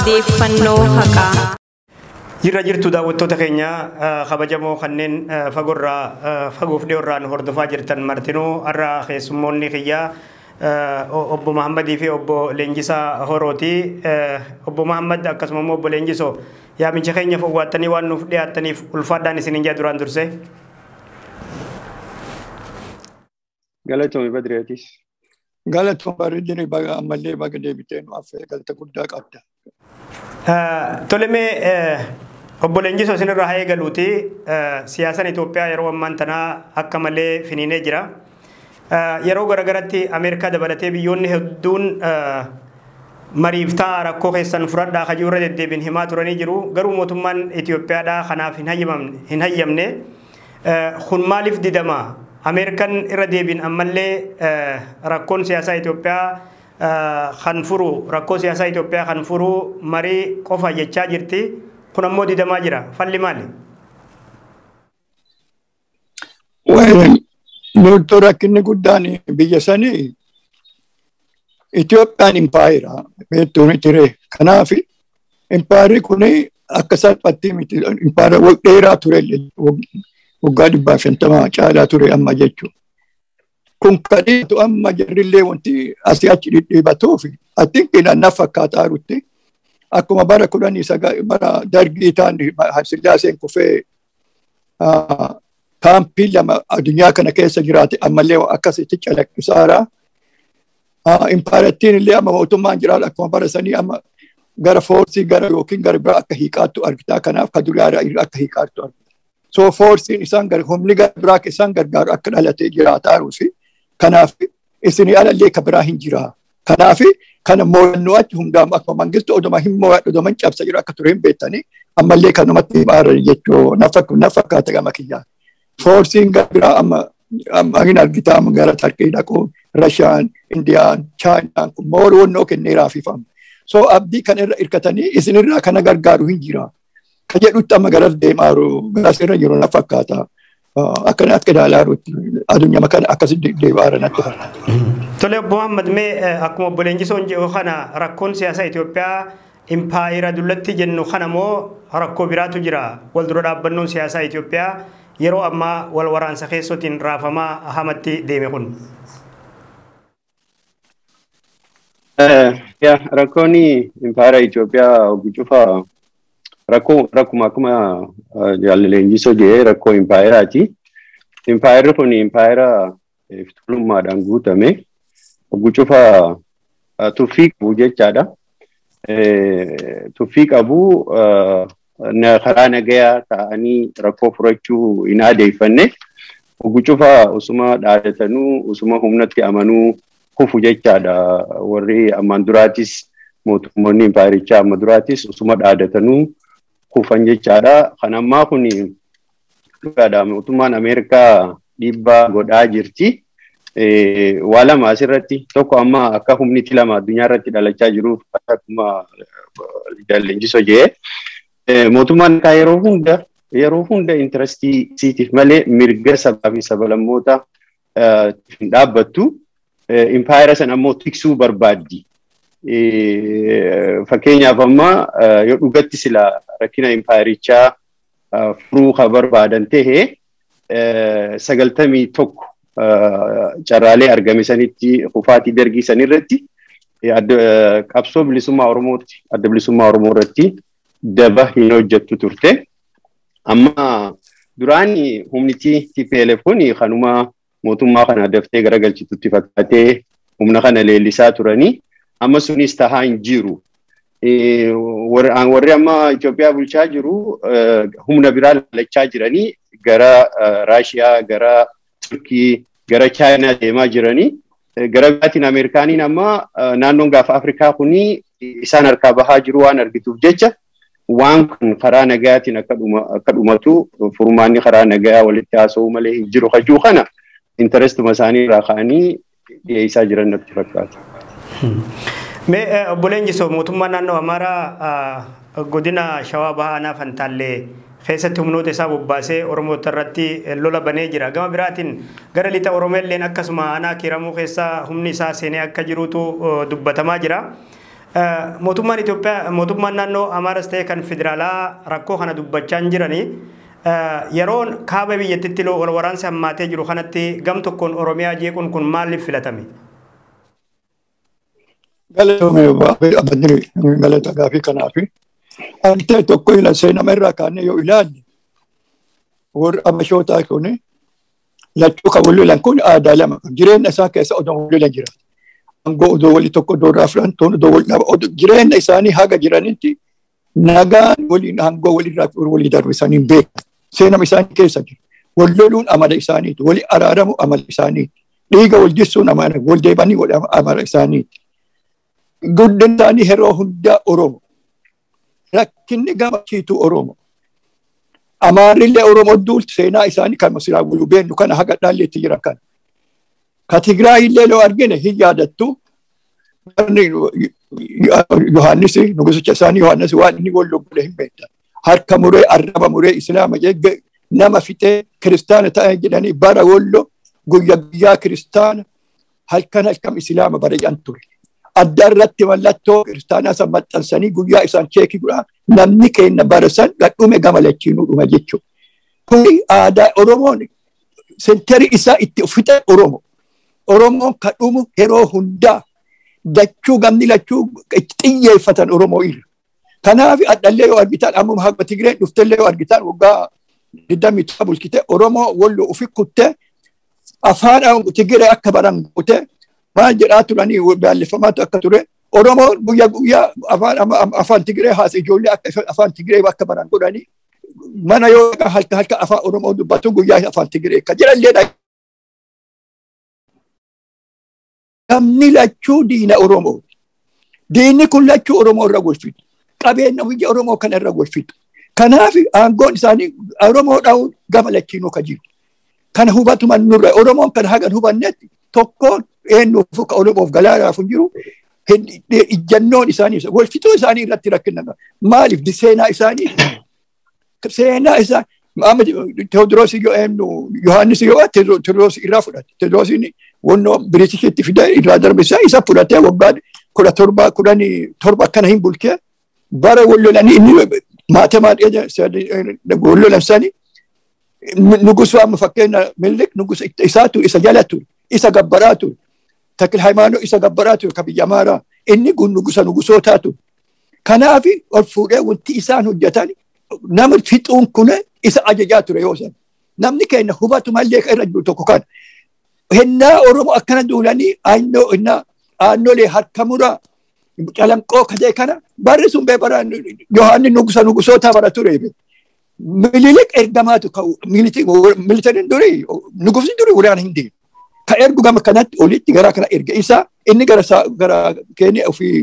odeeffannoo haqaa. Jirra jirtu daawwattoota keenya kabajamoo kanneen fagoorraa fagoof dhiyoorraan hordofaa jirtan martinuu har'a keessummoonni kiyyaa obbo Mahammadii fi obbo Leenjisaa Horooti. Obbo Mahammad akkasuma immoo obbo Leenjisoo yaamicha keenya fowwaattanii waan nuuf dhiyaattaniif ulfaadhaan isin hin duraan dursee. Galatoomii Badreetis. Galatoon bareedinii baga ammallee baga deebitee nu affee galata guddaa qabda. Tolemee obbo Leenjisoo isinirraa haa eegaluuti siyaasaan Itoophiyaa yeroo ammaan tanaa akka malee finiinee jira. Yeroo garagaratti Ameerikaa dabalatee biyyoonni hedduun mariif ta'a rakkoo keessan furadhaa kajuu irra deddeebiin himaa turanii jiru. Garuu mootummaan Itoophiyaadhaa kanaaf hin hayyamne. Kun maaliif didama? Ameerikaan irra deebiin ammallee rakkoon siyaasaa Itoophiyaa kan furu rakkoo siyaasaa Itoophiyaa kan furu marii qofa jechaa jirti. Kun ammoo didamaa jira. Falli maali? Loltuu rakkinni guddaan biyya sanii Itoophiyaan impaayira beektuun ture. Kanaaf impaayirri kun akka salphatti miti impaayira dheeraa ture waggaa dhibbaa shantamaa caalaa ture amma jechuudha. Kun kadhiitu amma jarrillee wanti asii achi dhidhiibatuuf attinqina na fakkaataa jirutti akkuma bara kudhanii bara dargii ta'an sillaaseen kufee kaampii lama addunyaa kana keessa jiraate ammallee akkasitti calaqqisaara. Impaarattiin illee amma mootummaan jiraatu akkuma bara sanii amma gara foorsii gara yookiin gara biraa akka hiiqaattu argitaa kanaaf ka duraara akka hiiqaattu argita. So foorsiin isaan humni gara biraa isaan gargaaru akka dhalatee jiraataa jiruufi kanaaf isinii alallee ka biraa hin jiraa. Kanaaf kana mo'annoo achi hundaa'u akkuma mangistu oduma hin mo'adhu oduma hin cabsa jiru akka ture hin beektanii ammallee kan namatti himaaran jechuu na fakkaata gama kiyyaa. Foorsiin gara biraa amma amma hin argitaa amma gara Tarkii dhaquu Rashaan, Indiyaan, Chaayinaan kun mooronnoo kenneeraa fifamu. So abdii kana irra hirkatanii isinirraa kana gargaaru hin jira. Ka jedhutti amma garas deemaa jiru garas irra jiru na fakkaata. Akkana akka ilaalaa jirutti addunyaa kana akkasitti deebi'aa natti fakkaata. Tole obbo Muhammad mee akkuma obbo Leenjisoon jedhu kana rakkoon siyaasaa Itoophiyaa impaayira dullatti jennu kana moo rakkoo biraatu jira wal dura dhaabbannoon siyaasaa Itoophiyaa yeroo ammaa wal waraansa keessootiin raafamaa hamatti deeme kun. Rakkoon impaayira Itoophiyaa ogi cufa rakkoo rakkuma akkuma jaalaleenjisoo jedhee rakkoo impaayiraati. Impaayirri kun impaayira iftulummaadhaan guutame. Ogi cufa tuffii qabu jechaadha. Tuffii qabu karaa nagayaa ta'anii rakkoo furachuu hin adeeffanne. Ogi cufa usuma dhaadatanuu usuma humnatti amanuu kufu jechaadha. Warri ammaan duraatis mootummoonni impaayirichaa amma duraatis usuma dhaadatanuu kufan jechaadha. Kan ammaa kun dhugaadha. Mootummaan Ameerikaa dhiibbaa godhaa jirti. Waa lama asirratti tokko amma akka humniti lama addunyaa irratti dhalachaa jiruuf akkuma leenjisoo jedhee mootummaan yeroo hunda yeroo hunda intarastii siitiif malee mirga sabaa fi sablammoota hin dhaabbattu. Impaayira sana ammoo tiksuu barbaaddi. Fakkeenyaaf amma yoo dhugatti sila rakkina impaayirichaa furuu kan barbaadan ta'e sagaltamii tokko carraalee argame sanitti kufaatii dargii sanirratti qabsoo bilisummaa Oromooti adda bilisummaa Oromoo irratti daba hin hojjettu turte. Amma duraani humniti TPLF kun kanuma mootummaa kana daftee garagalchitutti fakkaatee humna kana leellisaa turanii amma sunis tahaa hin jiru. Warri amma Itoophiyaa bulchaa jiru humna biraa laalachaa jiranii gara Raashiyaa, gara Turkii, gara Chaayinaa deemaa jiranii. Gara biraatiin Ameerikaaniin amma naannoon gaafa Afrikaa kuni isaan harkaa bahaa jiru waan argituuf jecha waan kun karaa nagayaatiin akka dhumatu furmaanni karaa nagayaa walitti haasa'uu malee hin jiru hajuu kana intarestuma isaanii irraa ka'anii dhiyeessaa jiran natti fakkaata. Mee obbo Leenjisoo mootummaan naannoo Amaaraa godina Shawaa Bahaa Aanaa Fantaallee keessatti humnoota isaa bobbaasee Oromoota irratti lola banee jira. Gama biraatiin gara lixa Oromeelleen akkasuma aanaa kiiramuu keessaa humni isaa seenee akka jirutu dubbatamaa jira. mootummaan Itoophiyaa mootummaan naannoo Amaaras ta'e kan federaalaa rakkoo kana dubbachaa hin jiranii yeroon kaaba biyyattitti wal waraansi hammaatee jiru kanatti gam tokkoon Oromiyaa jeequun kun maaliif filatame? Galatoomee abbanni galata gaafii kanaafi. Ani ta'e tokko ila seenama irraa kaanee yoo ilaalle warri abashootaa kun lachuu kan wal lolan kun aadaa lama qabu. Jireenya isaa keessa odoo wal lolan jira. Angoo odoo wali tokko odoo irraa furan toon odoo wal dhaba. Jireenya isaanii haga jiranitti nagaan waliin aangoo walirraa walii darbu isaanii hin beekan. Seenama isaanii keessa jiru. Wal loluun amala isaaniiti. Wali araaramu amala isaaniiti. Dhiiga wal jissuun amala wal deebanii amala isaaniiti. Guddin isaanii yeroo hundaa Oromo. Rakkinni gammachiitu Oromo. Amaarrillee Oromoo duulti seenaa isaanii kan masiraa waliin beennu kana haga dhaalleetti jira kana. Ka Tigraayillee yoo argine hin yaadattu. Yohaannis nugusicha isaanii Yohaannis waan inni wal loggole hin beektan. Harka muree arraba muree islaama jeegge nama fixee kiristaana ta'an jedhanii bara wollo guyyaa guyyaa kiristaana halkan halkan islaama barayaan ture. Adda irratti mallattoo kiristaanaa san maxxansanii guyyaa isaan cheekii godhaa namni keenya barasan gadhume gama lachiinuu dhuma jechuudha. Kuni aadaa Oromoon senteri isaa itti fixe Oromo. Oromoon kan dhumu yeroo hundaa dachuu gamni lachuu itti xiyyeeffatan Oromoo irra. Kanaaf addallee yoo argitan amma haga Tigreen dhuftellee yoo argitan waggaa digdamii to'a bulchite Oromoo wallo ufi kutte afaan Tigree akka baran kutte maal jedhaa turanii baallifamaatu akka ture Oromoon guyyaa guyyaa afaan afaan Tigree haas ijoollee akka afaan Tigree akka baran godhanii mana yoo halka halka afaan Oromoo dubbatu guyyaa afaan Tigree akka jedhanillee Namni lachuu diina Oromoo. Diinni kun lachuu Oromoo irra golfitu. Qabeenya biyya Oromoo kana irra golfitu. Kanaaf aangoon isaanii Oromoo dhahuun gama lachiinuu ka jiru. Kana hubatu nurra Oromoon kana hagan hubannetti tokkoon eenyuuf ka Oromoof galaanaaf hin jiru. Ijjannoon isaanii golfituu isaanii irratti rakkina maaliif seenaa isaanii seenaa isaa Teodiroos yoo eenyu Yohaannis yoo Teodiroos irraa fudhate Teodiroosiin wannoo Biritishitti fide irraa darbisaa isa fudhatee waggaa kudha torba kudhanii torba akkana hin bulchee bara wallolanii inni maatamaa wallolan sani nugusu amma fakkeenya Minilik nugusa isaatu isa jala ture isa gabbaraa ture takil haimaanoo isa gabbaraa ture ka biyya amaaraa inni kun nugusa nugusootaa ture kanaaf ol fuudhee wanti isaan hojjetan nama fixuun kun isa ajajaa ture yoo san namni keenya hubatu mallee irra jiru tokko kana hennaa oromoo akkana duulanii aannoo hennaa aannolee harka muraa calanqoo kadee kana barri sun bee bara yohaanni nugusa nugusoota bara ture mililik ergamaatu militariin durii nugusni durii waraana hin deemu ka ergu gama kanatti olitti gara kana erga isaa inni gara gara keenya ofii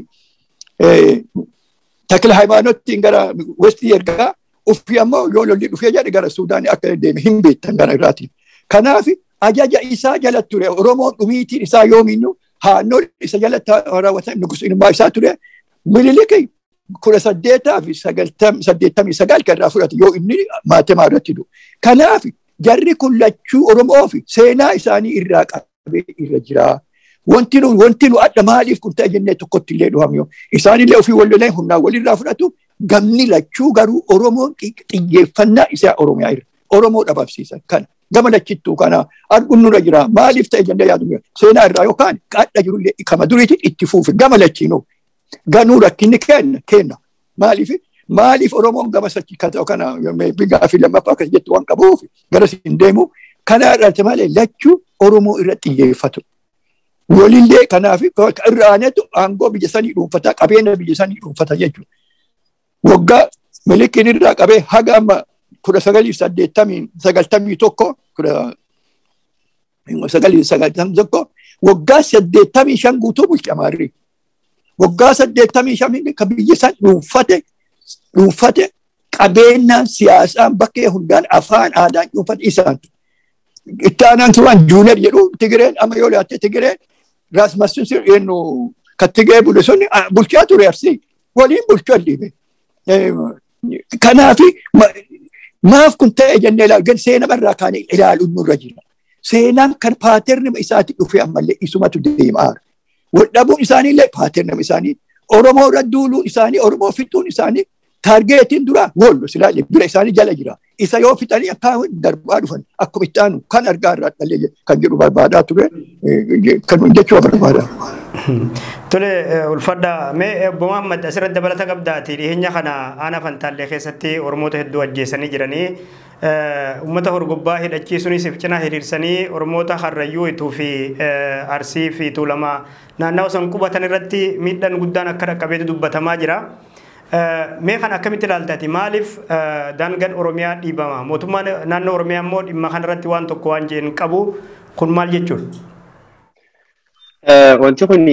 takila haimaanottiin gara westii ergaa ufii ammoo yoo lolli dhufee jedhe gara suudaanii akka deeme hin beektan gara irraatiin. Kanaaf ajaja isaa jala ture Oromoon dhumiitiin isaa yoomiyyuu haannoo isa jalatti raawwatan nugusummaa isaa ture mililiki kudha saddeetaa fi saddeettamii sagal kan irraa fudhate yoo inni maatamaa irratti du'u. Kanaaf jarri kun lachuu Oromoo fi seenaa isaanii irraa qabee irra jira. Wanti nu wanti nu adda maaliif kun ta'e jennee tokkotti illee dhuhamyo. Isaanillee ofii walloleen humnaa walirraa fudhatu gamni lachuu garuu Oromoon xiyyeeffannaa isaa Oromiyaa irra. Oromoo dhabamsiisan kana. Gama lachittuu kana arguun nurra jira. Maaliif ta'e jennee yaadu seenaa irraa yookaan qaadha jirullee kama duriitiin itti fuufe gama lachiinuu. Ganuu rakkinni kenna kenna. Maaliif maaliif Oromoon gama sachi kana bigaa fi lammaffaa akkas jettu waan qabuuf gara siin deemu kana irratti malee lachuu Oromoo irra xiyyeeffatu. Walillee kanaaf irra aanetu aangoo biyya sanii dhuunfataa qabeenya biyya sanii dhuunfata jechuudha. Waggaa milikiin irraa qabee haga amma kudha sagalii saddeettamii sagaltamii tokko kudha sagalii sagaltamii tokko waggaa saddeettamii shan guutuu bulche amaarri. Waggaa saddeettamii shan kan biyya san dhuunfate dhuunfate qabeenyaan siyaasaan bakkee hundaan afaan aadaan dhuunfate isaan. Itti aanaan turan juuner jedhu Tigireen amma yoo laatte Tigireen raasmassuun eenyu kan Tigiree bule sun bulchaa ture arsii waliin bulchaa dhiibe. Kanaaf maaf kun ta'e jennee ilaalu seenaa irraa kaanee ilaaluun nurra jira. Seenaan kan paaterni isaatti dhufe ammallee isumatu deemaa. Waldhabuun isaaniillee paaterni isaanii Oromoo irra duuluun isaanii Oromoo fixuun isaanii taargeetiin dura wollo silaa bira isaanii jala jira. Isa yoo fixanii akka darbaa dhufan akkuma itti aanu kan argaa irraa dhalee kan jedhu barbaadaa ture kan jechuu barbaada. Tole ulfadha mee obbo Muhammad asirratti dabalata qabdaati dhiyeenya kana aanaa fantaallee keessatti Oromoota hedduu ajjeesanii jiranii uummata horgobbaa hidhachiisuunis cina hiriirsanii Oromoota Harrayyuu ituu fi Arsii fi Tuulamaa naannawa san qubatan irratti miidhaan guddaan akka dhaqqabeetu dubbatamaa jira. Mee kan akkamitti ilaaltati maaliif daangaan Oromiyaa dhiibama mootummaan naannoo Oromiyaa immoo dhimma kanarratti waan tokko waan jeen qabu kun maal jechuudha? Wanti kun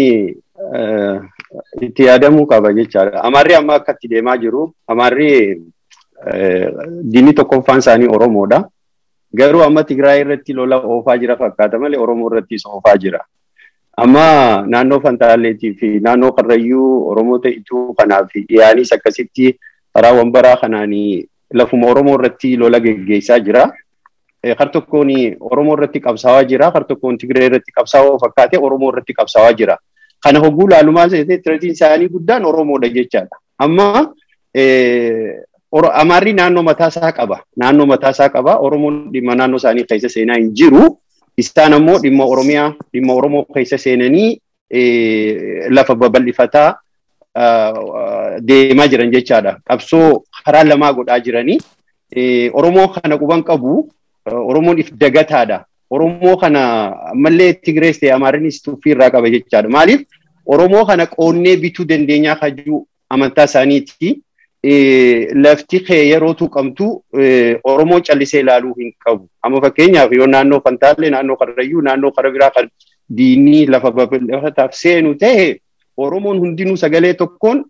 itti yaadamuu qaba jechaadha. Amaarri amma akka itti deemaa jiru, Amaarri diinni tokkoffaan isaanii Oromoodha. Garuu amma Tigraay irratti lola oofaa jira fakkaata malee Oromoo irrattis oofaa jira. Amma naannoo Fantaalleetii fi naannoo Qarrayyuu Oromoota ituu kanaa fi dhiyaanis akkasitti karaa wambaraa kanaan lafuma Oromoo irratti lola geggeessaa jira. Kar tokkoon Oromoo irratti qabsaawaa jira. Kar tokkoon Tigree irratti qabsaawaa fakkaatee Oromoo irratti qabsaawaa jira. Kana hogguu laalumaa tiraatiin isaanii guddaan Oromoodha jechaadha. Amma Amaarri naannoo mataasaa qaba. Naannoo mataasaa qaba. Oromoon dhimma naannoo isaanii keessa seenaa hin jiru. Isaan ammoo dhimma Oromiyaa, dhimma Oromoo keessa seenanii lafa babal'ifataa deemaa jiran jechaadha. Qabsoo karaa lamaa godhaa jiranii. Oromoo kana quban qabu. Oromoon if dagataadha. Oromoo kana ammallee Tigrees ta'e Amaarinis tuffii irraa qaba jechaadha. Maaliif Oromoo kana qoonnee bituu dandeenyaa kajuu amantaa isaaniiti. Lafti kee yeroo tuqamtu Oromoon callisee ilaaluu hin qabu. Amma fakkeenyaaf yoo naannoo Fantaallee, naannoo Karrayyuu, naannoo kara biraa kan diinii lafa babal'ifataaf seenu ta'e Oromoon hundinuu sagalee tokkoon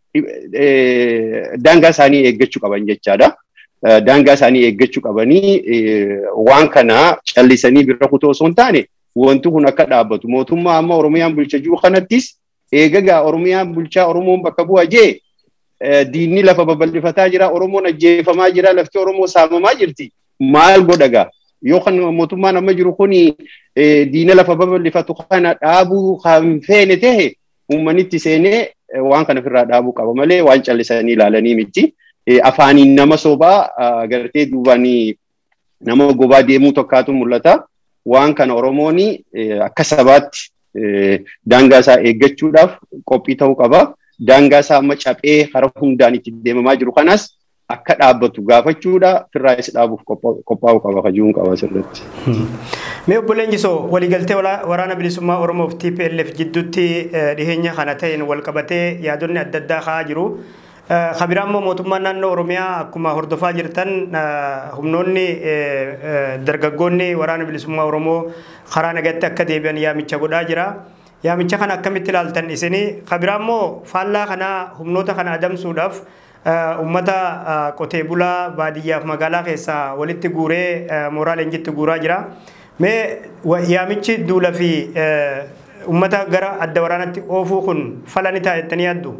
daangaa isaanii eeggachuu qaban jechaadha. daangaa isaanii eeggachuu qabanii waan kana callisanii bira kutoo osoo hin taane wanti kun akka dhaabbatu mootummaa amma Oromiyaan bulcha jiru kanattis eegagaa Oromiyaan bulchaa Oromoon bakka bu'a jee diinni lafa babal'ifataa jira Oromoon ajjeefamaa jira lafti Oromoo saamamaa jirti maal godhagaa yoo kan mootummaan amma jiru kun diina lafa babal'ifatu kana dhaabuu kan feene ta'e uummannitti seenee waan kana ofirraa dhaabuu qaba malee waan callisanii ilaalanii miti. afaaniin nama sobaa gartee duubaan nama gobaa deemuu tokkaatu mul'ata. Waan kana Oromoon akka sabaatti daangaa isaa eeggachuudhaaf qophii ta'uu qaba. Daangaa isaa amma caphee hara hundaan itti deemamaa jiru kanas akka dhaabbatu gaafachuudha firraayis dhaabuuf qophaa'uu qaba kajuun qaba asirratti. Mee obbo Leenjisoo waliigaltee waraana bilisummaa Oromoof TPLF jidduutti dhiheenya kana ta'een wal qabatee yaadonni adda addaa ka'aa jiru. Kabiraan immoo mootummaan naannoo Oromiyaa akkuma hordofaa jirtan humnoonni dargaggoonni waraana bilisummaa Oromoo karaa nagatti akka deebi'an yaamicha godhaa jira. Yaamicha kana akkamitti ilaaltan isinii kabiraan immoo faallaa kanaa humnoota kana adamsuudhaaf uummata qotee bulaa baadiyyaaf magaalaa keessaa walitti guuree mooraa leenjitti guuraa jira. Mee yaamichi duula fi uummata gara adda waraanatti oofuu kun fala ni ta'a jettanii yaaddu?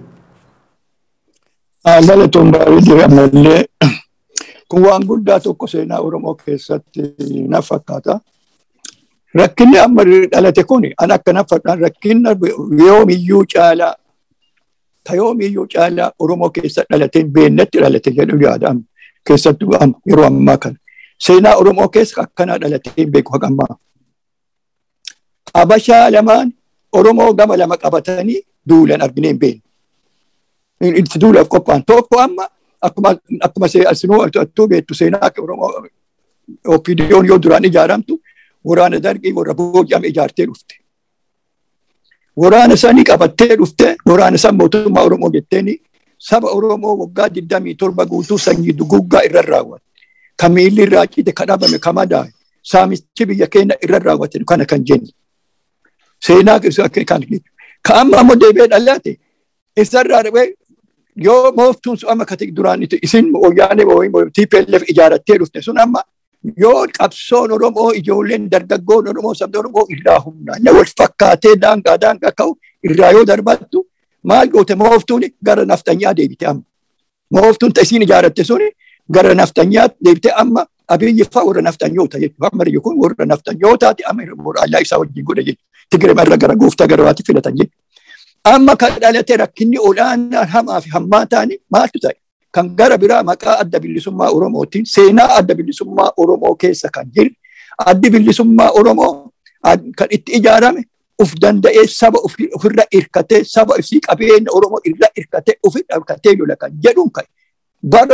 Galatoon gaarii jira malee kun waan guddaa tokko seenaa Oromoo keessatti na fakkaata. Rakkinni amma dhalate kun an akka na fakkaan rakkinna yoomiyyuu caalaa ta yoomiyyuu caalaa Oromoo keessa dhalateen beennatti dhalate jedhu yaadama keessattuu yeroo ammaa kana. Seenaa Oromoo keessa akkanaa dhalatee beeku haqammaa. Habashaa lamaan Oromoo gama lama qabatanii duulan arginee hin beekne. itti duulaaf qophaa'an tokko amma akkuma akkuma asinuu attuu beektu seenaa Oromoo OPDO'n yoo duraan ijaaramtu waraana dargii warra booji'ame ijaartee dhufte. Waraana sanii qabattee dhufte waraana san mootummaa Oromoo jetteeni saba Oromoo waggaa digdamii torba guutuu sanyii duguggaa irra raawwatte. Kan miilli irraa cite kan dhabame kan madaa'e saamichi biyya keenya irra raawwate kana kan jenni. Seenaa kan kan amma ammoo deebi'ee dhalaate isarraa dhibee yoo mooftuun sun amma kati duraan isin wayyaanee TPLF ijaarattee dhufte sun amma yoo qabsoon Oromoo ijoolleen dargaggoon Oromoo sabni Oromoo irraa humnaan wal fakkaatee daangaa daangaa ka'u irraa yoo darbattu maal goote mooftuun gara naftanyaa deebite amma. Mooftuun isin ijaaratte sun gara naftanyaa deebite amma abiyyi fa'aa warra naftanyoota jechuudha. Amma kun warra naftanyootaati amma warra allaa isaa wajjin godhe jechuudha. Tigiree irra gara gooftaa gara waati filatan jechuudha. Amma kan dhalate rakkinni olaanaan hamaa fi hammaa ta'ani maaltu ta'e? Kan gara biraa maqaa adda bilisummaa Oromootiin seenaa adda bilisummaa Oromoo keessa kan jiru addi bilisummaa Oromoo kan itti ijaarame uf danda'ee saba ofirra irkatee saba ofii qabeenya Oromoo irra irkatee ofi irkatee lola kan jedhuun kan bara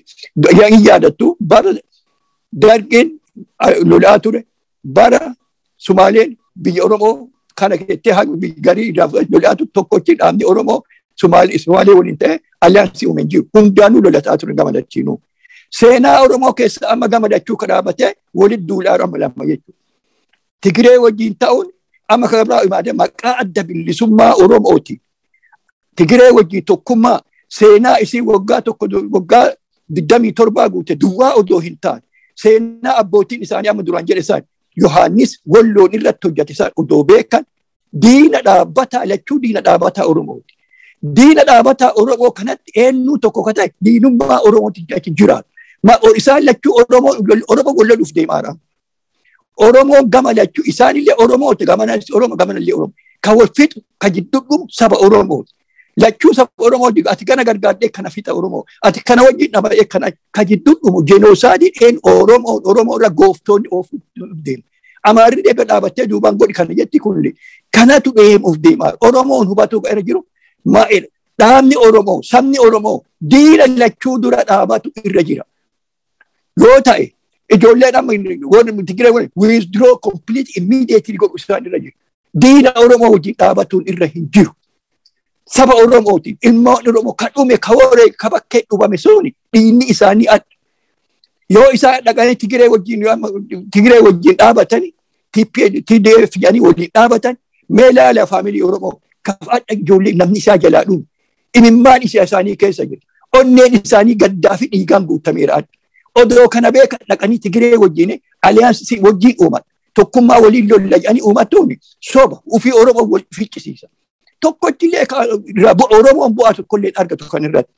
hin yaadattu bara dargeen lolaa ture bara Sumaaleen biyya Oromoo kana keessatti garii lolaa ture tokkochi dhaabni Oromoo Sumaalee waliin ta'e aliyaansii uumen jiru hundaanuu lolataa ture gama lachiinuu. Seenaa Oromoo keessa amma gama lachuu kadhaabatee walitti duulaa lama lama jechuudha. Tigiree wajjin ta'uun amma kan biraa imaadee maqaa adda bilisummaa Oromooti. Tigiree wajjin tokkummaa seenaa isii waggaa tokko waggaa digdamii torbaa guute duwwaa odoo hin taane seenaa abbootiin isaanii amma duraan jedhe isaan Yohaannis walloon irratti hojjate isaan odoo beekan diina dhaabbataa lachuu diina dhaabbataa Oromooti. Diina dhaabbataa Oromoo kanatti eenyu tokko ka ta'e diinummaa Oromooti achi jiraatu. Isaan lachuu Oromoo Oromoo walloluuf deemaa Oromoo gama lachuu isaanillee Oromooti gamanallee Oromoo gamanallee Oromoo. Kan wal fixu kan jidduu dhumu saba Oromooti. Lachuu saba Oromoo ati kana gargaardee kana fixa Oromoo. Ati kana wajjin dhaba'ee kana kan jidduu dhumu jenosaadiin een Oromoo Oromoo irra gooftoonni oofuuf deemu. Amaarri deebi'ee dhaabattee duubaan godhi kana jetti kunillee kanatu deemuuf deemaa. Oromoon hubatuu irra jiru maa'edha. Dhaabni Oromoo sabni Oromoo diina lachuu dura dhaabatu irra jira. Yoo ta'e ijoolleen amma warri Tigiree waliin withdraw complete immediately godhu isaan irra jiru. Diina Oromoo wajjin dhaabatuun irra hin jiru. Saba Oromootiin ilmoon Oromoo kan dhume ka waree ka bakkee dhubame suni dhiinni isaanii adda. Yoo isaan dhaqanii Tigiree wajjin Tigiree wajjin dhaabatanii TDF jedhanii waliin dhaabatan mee ilaala faamilii Oromoo kafaadha ijoollee namni isaa jalaa dhume. Imimmaan isaa isaanii keessa jiru. Onneen isaanii gaddaa fi dhiigaan guutameera adda. Odoo kana beekan dhaqanii Tigiree wajjin aliyaansii wajjin uuman. Tokkummaa waliin lolla jedhanii uummattuun soba ofii Oromoo wal ficcisiisa. Tokkochillee Oromoon bu'aa tokkollee argatu kan irratti.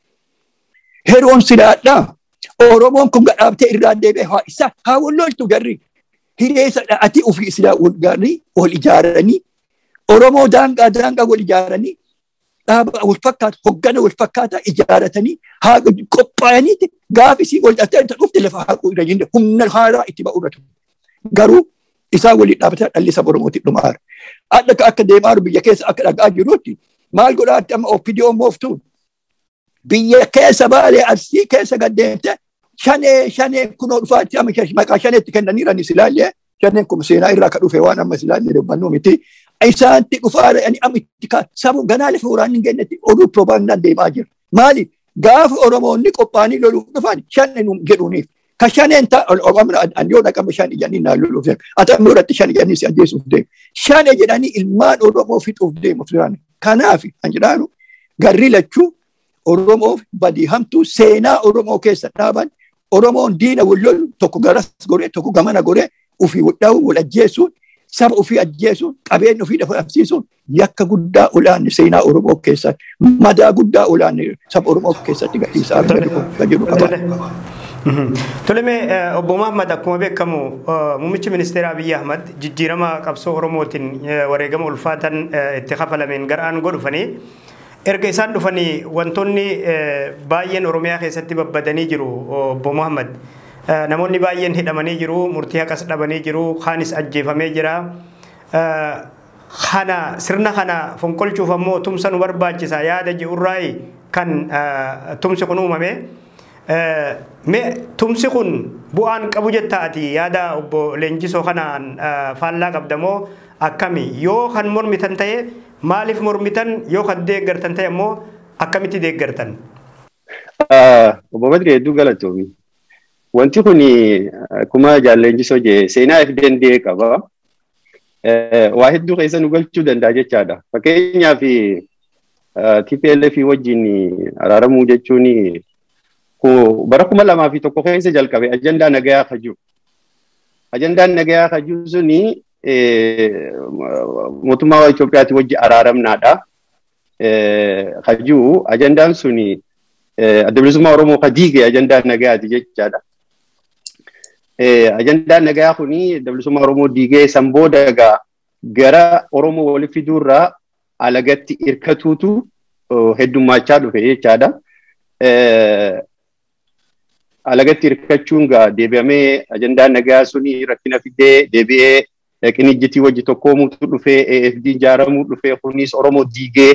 Heroon silaadhaa. Oromoon kun gadhaabtee irraa deebi'ee haa isaa haa wal loltu garri. Hireessa dha'atii ofii islaa wal gaarii wal ijaaranii Oromoo daangaa daangaa wal ijaaranii dhaaba wal fakkaata hoggana wal fakkaata ijaaratanii haa qophaa'aniiti gaafi isii wal dhattee dhufte lafa haquu irra jinde humna haaraa itti ba'u irra Garuu isaan waliin dhaabbataa dhalli saba Oromootti dhumaara. Adda akka deemaa biyya keessa akka dhagaa jirutti maal godhaatti amma OPDO mooftuun biyya keessa baalee arsii keessa gaddeemte shanee shanee kunoo dhufaatti amma maqaa shaneetti kennaniirani silaallee shaneen kun seenaa irraa ka dhufe waan amma silaallee dubbannu miti. Isaanti dhufaara ani amma itti kaa sabu ganaa lafa waraanni hin kennetti oduu propagandaan deemaa jira. Maali gaafa Oromoonni qophaa'anii loluuf dhufan shaneen jedhuuniif. Ka shaneen ta'a yoo dhaqama shan ijanii naan loluuf deemu. Ati amma irratti shan ijanii si ajjeesuuf deemu. Shane jedhanii ilmaan Oromoo fixuuf deemu turan. Kanaaf kan jedhaanu garri lachuu Oromoof badii hamtuu seenaa Oromoo keessa dhaaban Oromoon diina wal lolu tokko garas goree tokko gamana goree ofii dha'u wal ajjeesuun saba ofii ajjeesuun qabeenya ofii dhabamsiisuun yakka guddaa olaanne seenaa Oromoo keessatti madaa guddaa olaanne saba Oromoo keessatti gadhiisaa jiru qaba. Toleme obbo Mahammad akkuma beekamu muummichi ministeera Abiyyi Ahmad jijjiirama qabsoo Oromootiin wareegama ulfaatan itti kafalameen gara aangoo dhufanii erga isaan dhufanii wantoonni baay'een Oromiyaa keessatti babbadanii jiru obbo Muhammad. Namoonni baay'een hidhamanii jiru, murtii haqas dhabanii jiru, kaanis ajjeefamee jira. Kana sirna kana fonqolchuuf ammoo tumsa nu barbaachisa yaada ji'urraayi kan tumsi kun uumame. Mee tumsi kun bu'aan qabu jettaati yaada obbo Leenjisoo kanaan faallaa qabdamoo akkami yoo kan mormitan ta'e maaliif mormitan yoo kan deeggartan ta'e ammoo akkamitti deeggartan? Obbo Badri hedduu galatoomi. Wanti kun akkuma jaalleenjisoo jee seenaa if danda'e qaba. Waa hedduu keessa nu galchuu danda'a jechaadha. Fakkeenyaaf TPLF wajjin araaramuu jechuun bara kuma lamaa fi tokko keessa jalqabe ajandaa nagayaa kan jiru. Ajandaan nagayaa kan jiru suni mootummaa Itoophiyaati wajji araaramnaadha. Kan jiru ajandaan suni adda bilisummaa Oromoo kan diige ajandaa nagayaati jechaadha. Ajandaan nagayaa kuni adda bilisummaa Oromoo diigee san booda egaa gara Oromoo walitti fiduurraa alagatti irkatuutu heddummachaa dhufe jechaadha. Alagatti irkachuun gaa deebi'amee ajandaan nagaa suni rakkina fidee deebi'ee qinijjitii wajji tokkoomuutu dhufee AFD ijaaramuu dhufee kunis Oromoo diigee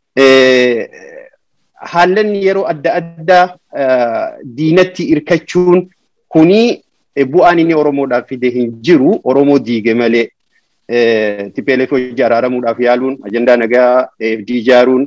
haallan yeroo adda addaa diinatti irkachuun kuni bu'aan inni Oromoodhaaf fide hin jiru Oromoo diige malee TPLF hojii araaramuudhaaf yaaluun ajandaa nagaa AFD ijaaruun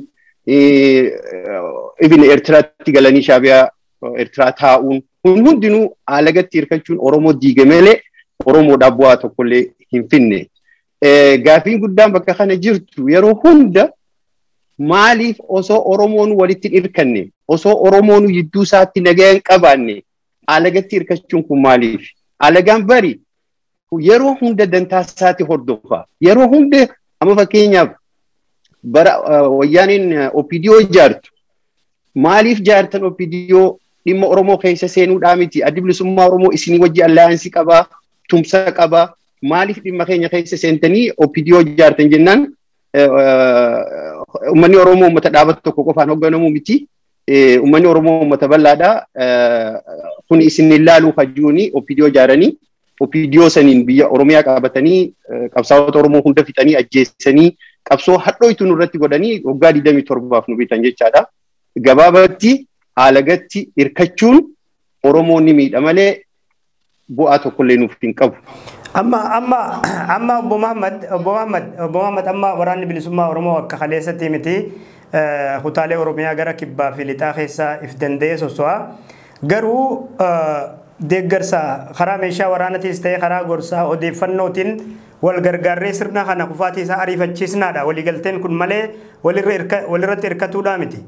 ibin Eertiraatti galanii shaabiyaa Eertiraa taa'uun kun hundinuu alagatti hirkachuun Oromoo diige malee Oromoodhaaf bu'aa tokkollee hin finne. Gaafiin guddaan bakka kana jirtu yeroo hunda maaliif osoo Oromoon walitti hirkanne osoo Oromoon jidduu isaatti nagaa hin qabaanne alagatti hirkachuun kun maaliif? Alagaan bari yeroo hunda dantaa isaatti hordofa. Yeroo hunda amma fakkeenyaaf bara wayyaaniin OPDO ijaartu maaliif jaartan OPDO dhimma Oromoo keessa seenuudhaa miti addi bilisummaa Oromoo isinii wajji allaayansii qabaa tumsa qabaa maaliif dhimma keenya keessa seentanii OPDO ijaartan jennaan uummanni Oromoo uummata dhaabata tokko qofaan hoogganamu miti. Uummanni Oromoo uummata bal'aadha. Kun isin ilaaluu hajjuuni OPDO ijaaranii OPDO saniin biyya Oromiyaa qabatanii qabsaa'ota Oromoo hunda fixanii ajjeessanii qabsoo hadhooytu nurratti godhanii waggaa 27 nu bitan jechaadha. Gabaabatti alagatti hirkachuun Oromoon ni miidha malee bu'aa tokkollee nuuf hin qabu. Amma amma amma obbo Muhammad obbo Muhammad obbo Muhammad amma waraanni bilisummaa Oromoo akka kaleessatti miti kutaalee Oromiyaa gara kibbaa fi lixaa keessaa if danda'ee soso'a. Garuu deeggarsa karaa meeshaa waraanatiis ta'ee karaa gorsaa odeeffannootiin wal gargaarree sirna kana kufaatii isaa ariifachiisnaadha. Waliigalteen kun malee walirratti hirkatuudhaa miti.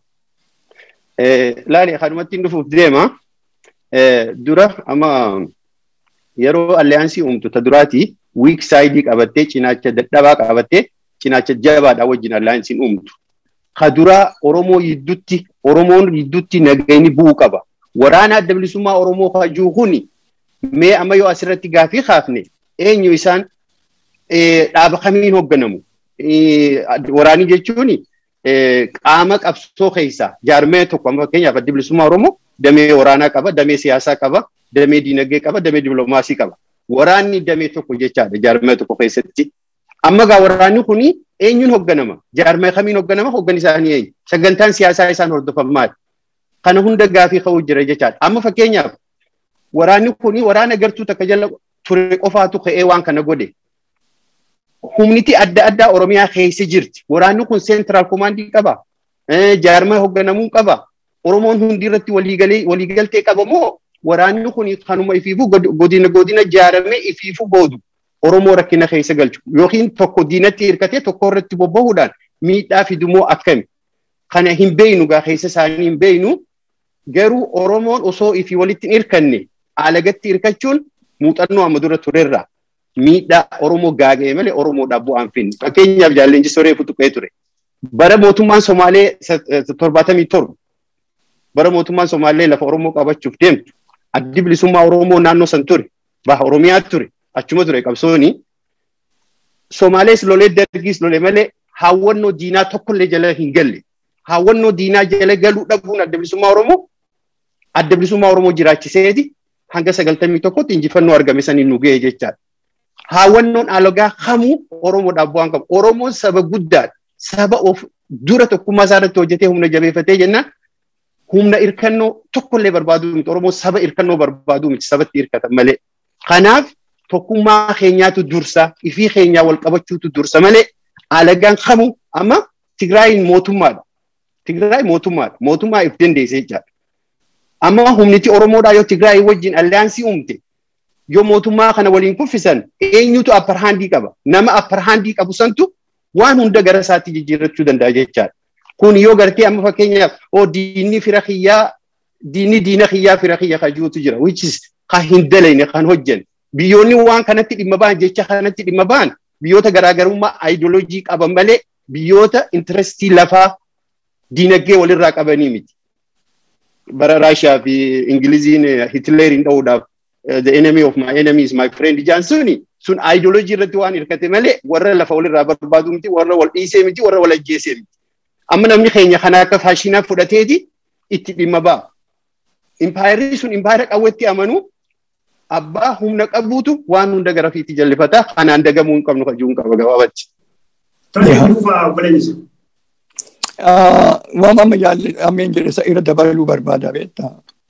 Laali kanumatti dhufuuf deema. Dura amma yeroo alliyaansii uumtu ta duraati wiik saayidii qabattee cinaacha dadhabaa qabattee cinaacha jabaadhaa wajjin alliyaansiin uumtu. Ka duraa Oromoo gidduutti Oromoon gidduutti nagayni bu'uu qaba. Waraana adda bilisummaa Oromoo hajuu kuni mee amma yoo asirratti gaafii kaafne eenyu isaan dhaaba kamiin hoogganamu. Waraanii jechuun qaama qabsoo keessaa jaarmee tokko amma fakkeenyaaf adda bilisummaa Oromoo damee waraanaa qaba, damee siyaasaa qaba, damee diinagdee qaba, damee dippiloomaasii qaba. Waraanni damee tokko jechaadha jaarmee tokko keessatti. Amma gaa waraanni kuni eenyuun hoogganama? Jaarmee kamiin hoogganama? Hooggan isaanii eenyu? Sagantaan siyaasaa isaan hordofan maali? Kana hunda gaafii ka'uu jira jechaadha. Amma fakkeenyaaf waraanni kuni waraana gartuu takka jala ture qofaatu ka'ee waan kana godhe. Humniti adda addaa Oromiyaa keessa jirti. Waraanni kun seentiraal komaandii qaba. Jaarmee hoogganamuu qaba. Oromoon hundi irratti waliigaltee qaba moo waraanni kun kanuma ifiifuu godina godina ijaaramee ifiifuu boodu Oromoo rakkina keessa galchu yookiin tokko diinatti hirkatee tokko irratti bobba'uudhaan miidhaa fidumoo akkami kana hin beeynu gaa keessa isaanii hin beeynu garuu Oromoon osoo ifii walitti hin hirkanne alagatti hirkachuun muuxannoo amma dura turerra miidhaa Oromoo gaaga'e malee Oromoodhaaf bu'aan finne fakkeenyaaf jaalleenji soree futuqee ture bara mootummaan Somaalee torbaatamii torba bara mootummaan Somaalee lafa Oromoo qabachuuf deemtu addi bilisummaa Oromoo naannoo san ture baha Oromiyaa ture achuma ture qabsooni Somaalees lolee dargiis lolee malee hawwannoo diinaa tokkollee jala hin galle hawwannoo diinaa jala galuu dhabuun adda bilisummaa Oromoo adda bilisummaa Oromoo jiraachiseeti hanga sagaltamii tokkotti injifannoo argame saniin nu ga'e jechaadha. Hawwannoon alagaa kamuu Oromoodhaaf bu'aan qabu. Oromoon saba guddaadha. Saba of dura tokkummaa isaa irratti hojjetee humna jabeeffatee jennaan humna hirkannoo tokkollee barbaaduu miti. Oromoo saba hirkannoo barbaaduu miti. Sabatti hirkatan malee. Kanaaf tokkummaa keenyaatu dursa ifii keenyaa wal qabachuutu dursa malee alagaan kamuu amma Tigraayin mootummaadha. Tigraay mootummaadha. Mootummaa if dandeessee jechaadha. Amma humniti Oromoodhaa yoo Tigraay wajjin alliyaansii uumte yoo mootummaa kana waliin kuffisan eenyutu apparhaandii qaba. Nama apparhaandii qabu santu waan hunda gara isaatti jijjiirrachuu danda'a jechaadha. Kun yoo gartee amma fakkeenyaaf oo diinni fira kiyyaa diinni diina kiyyaa fira kiyya kajuutu jira. Which is kan hin dalayne kan hojjan. Biyyoonni waan kanatti dhimma ba'an jecha kanatti dhimma ba'an biyyoota garaagarummaa aayidoloojii qaban malee biyyoota intirestii lafaa diinagdee walirraa qabanii miti. Bara Raashiyaa fi Ingiliziin Hitleeriin dha'uudhaaf the enemy of my enemy is my friend jaan suni sun ideology irratti waan hirkate malee warra lafa walirraa barbaadu miti warra wal dhiisee miti warra wal ajjeesee miti. Amma namni keenya kana akka faashinaa fudhateeti itti dhimma ba'a. Impaayirri sun impaayira qawwetti amanuu abbaa humna qabuutu waan hunda gara fiitti jallifata kanaan dagamuu hin qabnu kajuun qaba gabaabatti. Tole dhuunfaa obboleessi. Waan amma yaalli ammeen jedhe isa irra dabaluu barbaada beektaa.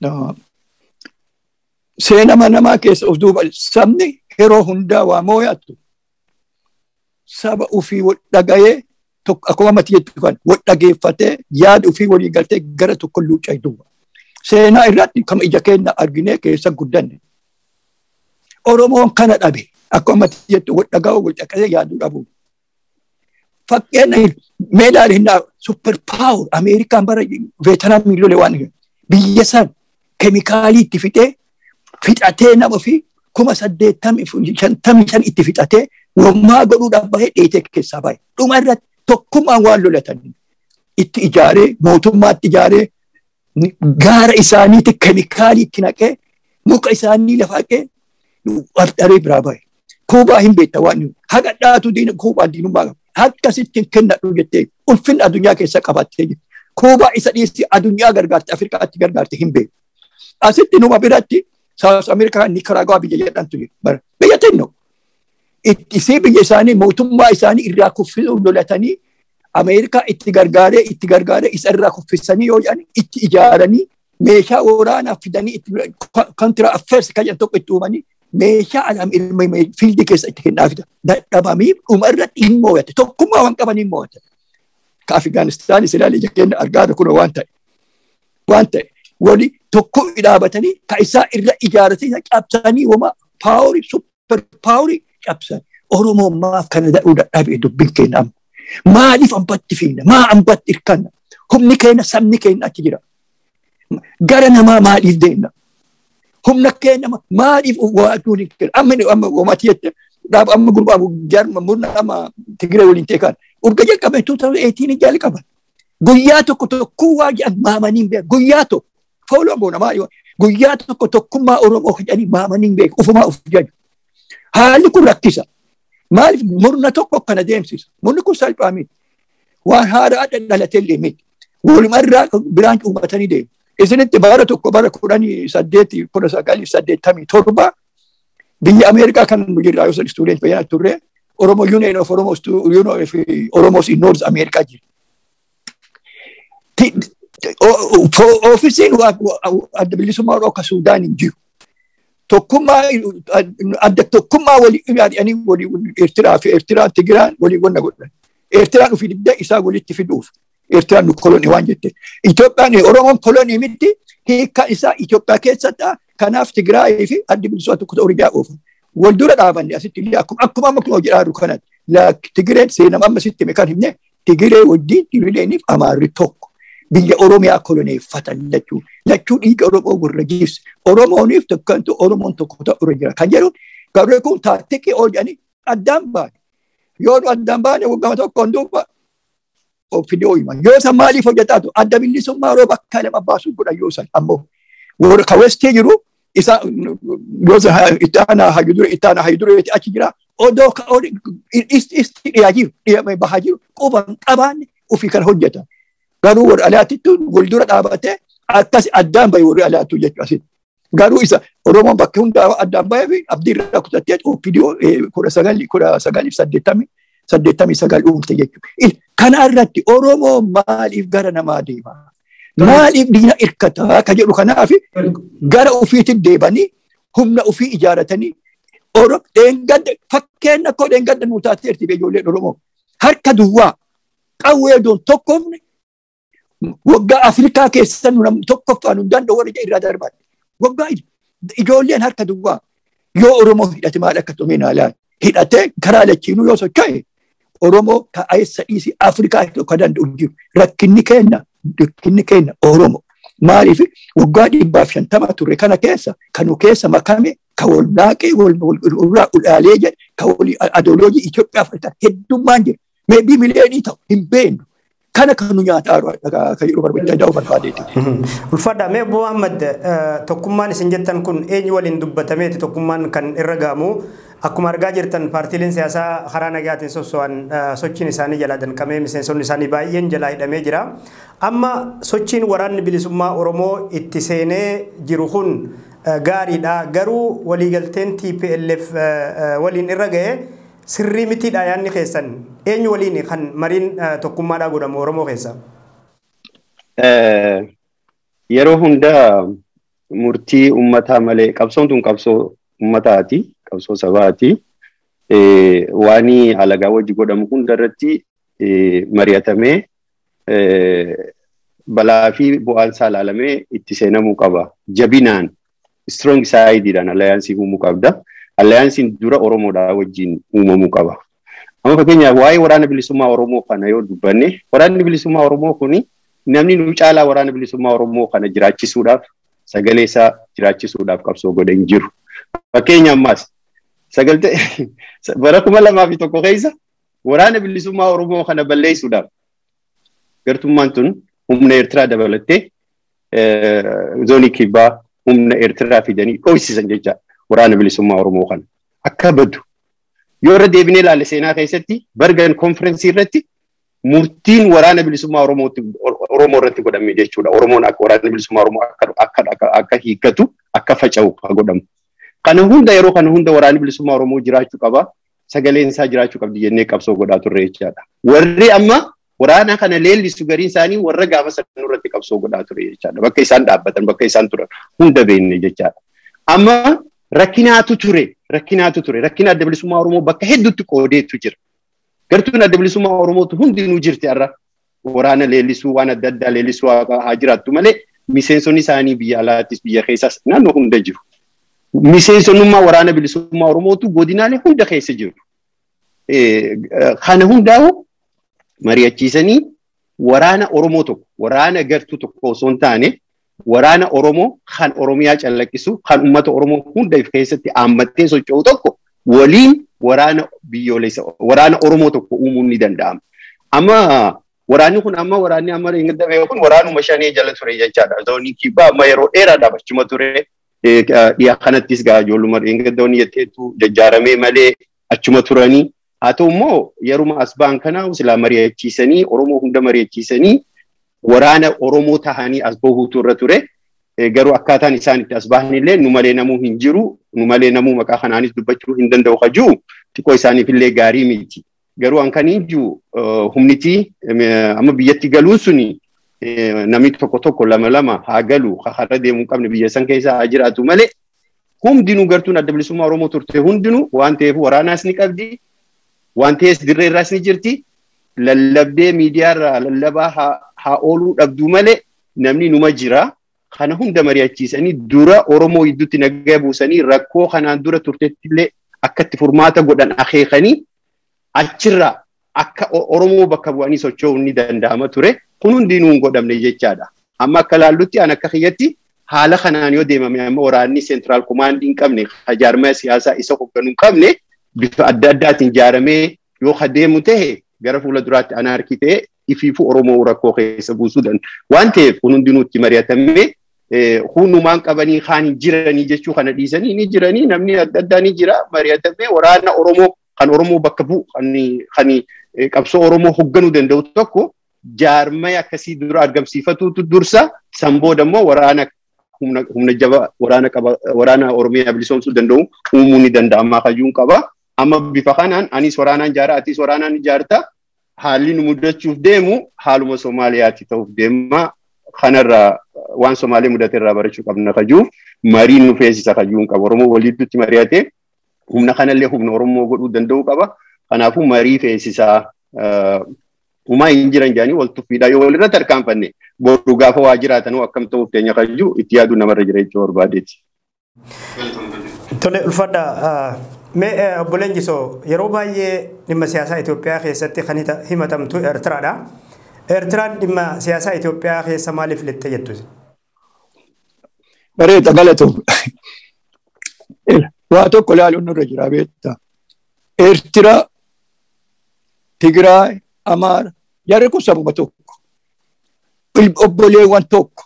Seenama namaa keessa of duuba sabni yeroo hundaa waa moo'attu saba ofii wal dhagayee tokko akkuma mati jettu kan wal dhageeffatee yaada ofii walii galtee gara tokko luucaa duuba. Seenaa irratti kama ija keenya arginee keessa guddanne. Oromoon kana dhabe akkuma mati jettu wal dhaga'uu wal dhagayee yaaduu dhabu. Fakkeenya meedaal hinnaa super power Ameerikaan bara Veetinaamii lole waan biyya san keemikaalii itti fixee fixatee nama fi kuma saddeettamii shantamii shan itti fixatee wammaa godhuudhaaf bahee dheetee keessaa bahe. Dhuma irratti tokkummaan waan lolatan itti ijaaree mootummaatti ijaaree gaara isaaniitti keemikaalii itti naqee muka isaanii lafa haqee dharee biraa bahe. Kuubaa hin beekta waan haqa dhaatu diina kuubaa diinummaa qaba. Akkasitti kennadhu jettee ulfinna addunyaa keessa qabattee jirti. Kuubaa isa dhiyeessi addunyaa gargaarte Afrikaatti gargaarte hin beeku. Asitti numa biratti South America Nicaragua biyya jedhamtu jira. Biyya tenno. Isii biyya isaanii mootummaa isaanii irraa kuffisuu lolatanii Ameerikaa itti gargaaree itti gargaaree isa irraa kuffisanii yoo jedhan itti ijaaranii meeshaa waraanaa fidanii itti kontiraa affeersi kan jedhan tokko itti uumanii meeshaa alam ilma fiildii keessa itti kennaa fida. Dadhabamii dhuma irratti hin moo'ate tokkummaa waan qaban hin moo'ate. Ka Afgaanistaan Israa'el ija keenya argaa kun waan ta'e. Waan ta'e wali tokko dhaabatanii ka isaa irra ijaarratanii cabsanii wama paawurii super paawurii cabsan. Oromoon maaf kana dadhuu dadhabee dubbiin keenya amma. Maaliif ambatti fiina? Maa ambatti hirkanna? Humni keenya sabni keenya achi jira. Gara namaa maaliif deemna? Humna keenya maaliif waaduun hin kenna? Amma amma wamati jette dhaaba amma gurbaa jarma murna amma Tigiree waliin ta'e kan urga jalqabe 2018 jalqaban. Guyyaa tokko tokkoo waa jedhan maamanii beeku. Guyyaa tokko fooloo boona maali guyyaa tokko tokkummaa Oromoo jedhanii maamanii beeku. Ufumaa uf jaju. Haalli kun rakkisa. Maaliif murna tokko kana deemsisa? Murni kun salphaa miti. Waan haaraa dhalatee illee miti. Walumarraa biraan uummatanii deemu. Isinitti bara tokko bara kudhanii saddeeti kudha sagalii saddeettamii torba biyya Ameerikaa kan nu jirraa yoo istuudent fayyana turre Oromo Union of Oromos Union of Oromos in North America jira. Oofisiin adda bilisummaa Oromoo akka Suudaan hin jiru. Tokkummaa adda tokkummaa walii yaadanii walii Eertiraa fi Eertiraan Tigiraan walii wanna godhan. Eertiraan ofii dibdee isaa walitti fiduuf. Eertiraan nu kolonii waan jette. Itoophiyaan Oromoon kolonii miti hiikkaan isaa Itoophiyaa keessatti kanaaf Tigraayii fi addi bilisummaa tokko ta'uu rigaa oofan. Wal dura dhaabanne asitti illee akkuma akkuma amma kun jedhaa jiru kanatti Tigireen seenama amma sitti kan himne Tigiree wajjin Tigireenif Amaarri tokko. Biyya Oromiyaa koloneeffatan lachuu lachuu dhiiga Oromoo warra jiibse Oromooniif tokkantu Oromoon tokko ta'u jira kan jedhu garuu kun taattiqii oolchanii addaan baane yoo addaan baane waggaa tokkoon duuba fidee himan yoo san maaliif hojjetaatu adda bilisummaa yeroo bakka lama baasuu godhan yoo san ammoo warra kawwestee jiru isa yoo itti aanaa hayyudure itti aanaa hayyudureeti achi jira odoo isti dhiyaa jiru dhiyamee bahaa jiru quban qabaanne ofii kan hojjetan garuu warri alaatittu wal dura dhaabatee akkas addaan bahe warri alaattu jechuu asitti. Garuu isa Oromoon bakka hundaa addaan bahee fi abdii irraa kutattee oopidiyoo kudha sagalii kudha sagalii saddeettamii saddeettamii sagal uumte jechuudha. Kana irratti Oromoo maaliif gara namaa deema? Maaliif diina hirkataa ka jedhu kanaaf gara ofiitti deebanii humna ofii ijaaratanii fakkeenya koo dheengadda nuu taateerti ijoolleen Oromoo harka duwwaa qawwee doon tokkofne waggaa Afrikaa keessa tokkoffaan hin danda'u warra irraa darbaadhe. Waggaa ijoolleen harka duwwaa yoo Oromoo hidhate maal akka tumee naalaan hidhatee karaa lachiinuu yoo socho'e Oromoo ka'eessa dhiisii Afrikaa tokko danda'u jiru. Rakkinni keenya rakkinni keenya Oromoo. Maaliif waggaa dhibbaaf shantama turre kana keessa kanu keessa makame ka wal naaqee wal irraa ulaalee jedhe ka wal adooloojii Itoophiyaa fudhatan heddummaan jira. Meebii miliyoonii ta'u hin beeknu. kana kan nu nyaataa kan yeroo barbaachisaa barbaadeeti. Ulfaadha mee Obbo Muhammad tokkummaan isin jettan kun eenyu waliin dubbatameeti tokkummaan kan irra gaamu akkuma argaa jirtan paartiileen siyaasaa karaa nagaatiin sosso'an sochiin isaanii jalaa danqamee miseensonni isaanii baay'een jalaa hidhamee jira. Amma sochiin waraanni bilisummaa Oromoo itti seenee jiru kun gaariidha. Garuu waliigalteen TPLF waliin irra ga'e sirrii mitiidha yaadni keessan eenyu waliin kan mariin tokkummaadhaa godhamu Oromoo keessa? Yeroo hundaa murtii uummataa malee qabsoon tun qabsoo uummataati qabsoo sabaati. Waan alagaa wajji godhamu hunda irratti mari'atamee balaa fi bu'aan isaa ilaalamee itti seenamuu qaba. Jabinaan strong saayidiidhaan allayaansii uumuu qabda. Allayaansiin dura Oromoodhaa wajjin uumamuu qaba. Amma fakkeenyaaf waa'ee waraana bilisummaa Oromoo kana yoo dubbanne waraanni bilisummaa Oromoo kuni namni nu caalaa waraana bilisummaa Oromoo kana jiraachisuudhaaf sagalee isaa jiraachisuudhaaf qabsoo godhe hin jiru. Fakkeenya ammaas sagaltee bara kuma lamaa fi tokko keessa waraana bilisummaa Oromoo kana balleessuudhaaf gartummaan tun humna Eertiraa dabalattee zoonii kibbaa humna Eertiraa fidanii dhoofsisan jecha waraana bilisummaa Oromoo kana akka baddu yoo irra deebinee ilaalle seenaa keessatti bargan konferensii irratti murtiin waraana bilisummaa Oromoo irratti godhame jechuudha. Oromoon akka waraana bilisummaa Oromoo akka hiikkatu akka faca'u godhamu. Kana hunda yeroo kana hunda waraanni bilisummaa Oromoo jiraachuu qaba. Sagaleen isaa jiraachuu qabdi jennee qabsoo godhaa turre jechaadha. Warri amma waraana kana leellisu gariin isaanii warra gaafa sanuu irratti qabsoo godhaa ture jechaadha. Bakka isaan dhaabbatan bakka isaan turan hunda beekne jechaadha. Amma rakkinaatu ture rakkinaatu ture rakkina adda bilisummaa Oromoo bakka hedduutti qoodeetu jira. Gartuun adda bilisummaa Oromootu hundinuu jirti har'a. Waraana leellisuu waan adda addaa leellisuu haa jiraattu malee miseensonni isaanii biyya alaattis biyya keessaas naannoo hunda jiru. Miseensonnummaa waraana bilisummaa Oromootu godinaalee hunda keessa jiru. Kana hundaa'u mari'achiisanii waraana Oromoo tokko waraana gartuu tokko osoo hin taane waraana Oromoo kan Oromiyaa callaqqisu kan uummata Oromoo hunda keessatti haammattee socho'u tokko waliin waraana biyyoolessa waraana Oromoo tokko uumuun ni danda'ama. Amma waraanni kun amma waraanni amma eeggatame kun waraanuma shanii jala ture jechaadha. Zoonii kibbaa amma yeroo dheeraadhaaf achuma ture. Dhiyaa kanattis gaa ijoolluma eeggattoonni jetteetu jajjaaramee malee achuma turanii. Haa ta'u immoo yeruma as ba'an kana silaa mari'achiisanii Oromoo hunda mari'achiisanii waraana Oromoo tahanii as bahuutu irra ture. Garuu akkaataan isaan itti as bahan illee nu malee namuu hin jiru. Nu malee namuu maqaa kanaanis dubbachuu hin danda'u kajuu xiqqoo isaaniif illee gaarii miti. Garuu an kan ijju humniti amma biyyatti galuun suni namni tokko tokko lama lama haa galu har'a deemuu qabne biyya san keessa haa jiraatu malee hundinuu gartuun adda bilisummaa Oromoo turte hundinuu waan ta'eef waraanaas ni qabdi. Waan ta'ees dirree irraas ni jirti. Lallabdee miidiyaarraa lallabaa haa ooluu dhabduu malee namni numa jira. Kana hunda mari'achiisanii dura Oromoo gidduutti nagaa buusanii rakkoo kanaan dura turtetti illee akka itti furmaata godhan akeekanii achirraa akka Oromoo bakka bu'anii socho'uun ni danda'ama ture. Kun hundinuu hin godhamne jechaadha. Amma akka laallutti an akka kiyyatti haala kanaan yoo deemame amma waraanni seentiraal komaandii hin qabne jaarmaya siyaasaa isa hoogganuu hin qabne bifa adda addaatiin ijaaramee yoo adeemu ta'e gara fuula duraatti anaarkii ta'e ifiifu Oromoo rakkoo keessa buusuu danda'a. Waan ta'eef kun hundinuu itti mari'atamee hundumaan qabanii kaan hin jiranii jechuu kana dhiisanii ni jiranii namni adda addaa ni jira mari'atamee waraana Oromoo kan Oromoo bakka bu'u kan qabsoo Oromoo hoogganuu danda'u tokko jaarmaya akkasii dura argamsiifatuutu dursa san booda immoo waraana humna jaba waraana qaba waraana Oromiyaa bilisoomsuu danda'u uumuu ni danda'ama kajuun qaba. Amma bifa kanaan anis waraanaan ijaara atis waraanaan ijaarta haalli nu mudachuuf deemu haaluma Somaaliyaatti ta'uuf deema. Kanarraa waan Somaalee mudate irraa barachuu qabna kajuuf marii nu feesisa kajuun qaba. Oromoo walitti mari'atee humna kanallee humna Oromoo godhuu danda'uu qaba. Kanaafuu marii feesisaa uumaa hin jiran jedhanii wal tuffiidhaa yoo walirratti harkaanfanne boru gaafa waa jiraatanuu akkam ta'uuf teenya kajuu itti yaaduu namarra jira jechuu barbaadeeti. Tole ulfadha. Mee obbo Leenjisoo yeroo baay'ee dhimma siyaasaa Itoophiyaa keessatti kan himatamtu Eertiraadha. Eertiraan dhimma siyaasaa Itoophiyaa keessa maaliif lixxe jettu? Bareeda galatoom. Waa tokko ilaaluun nurra jira beektaa. Eertira, Tigraay, Amaara jarri kun sababa tokko. obboleewwan tokko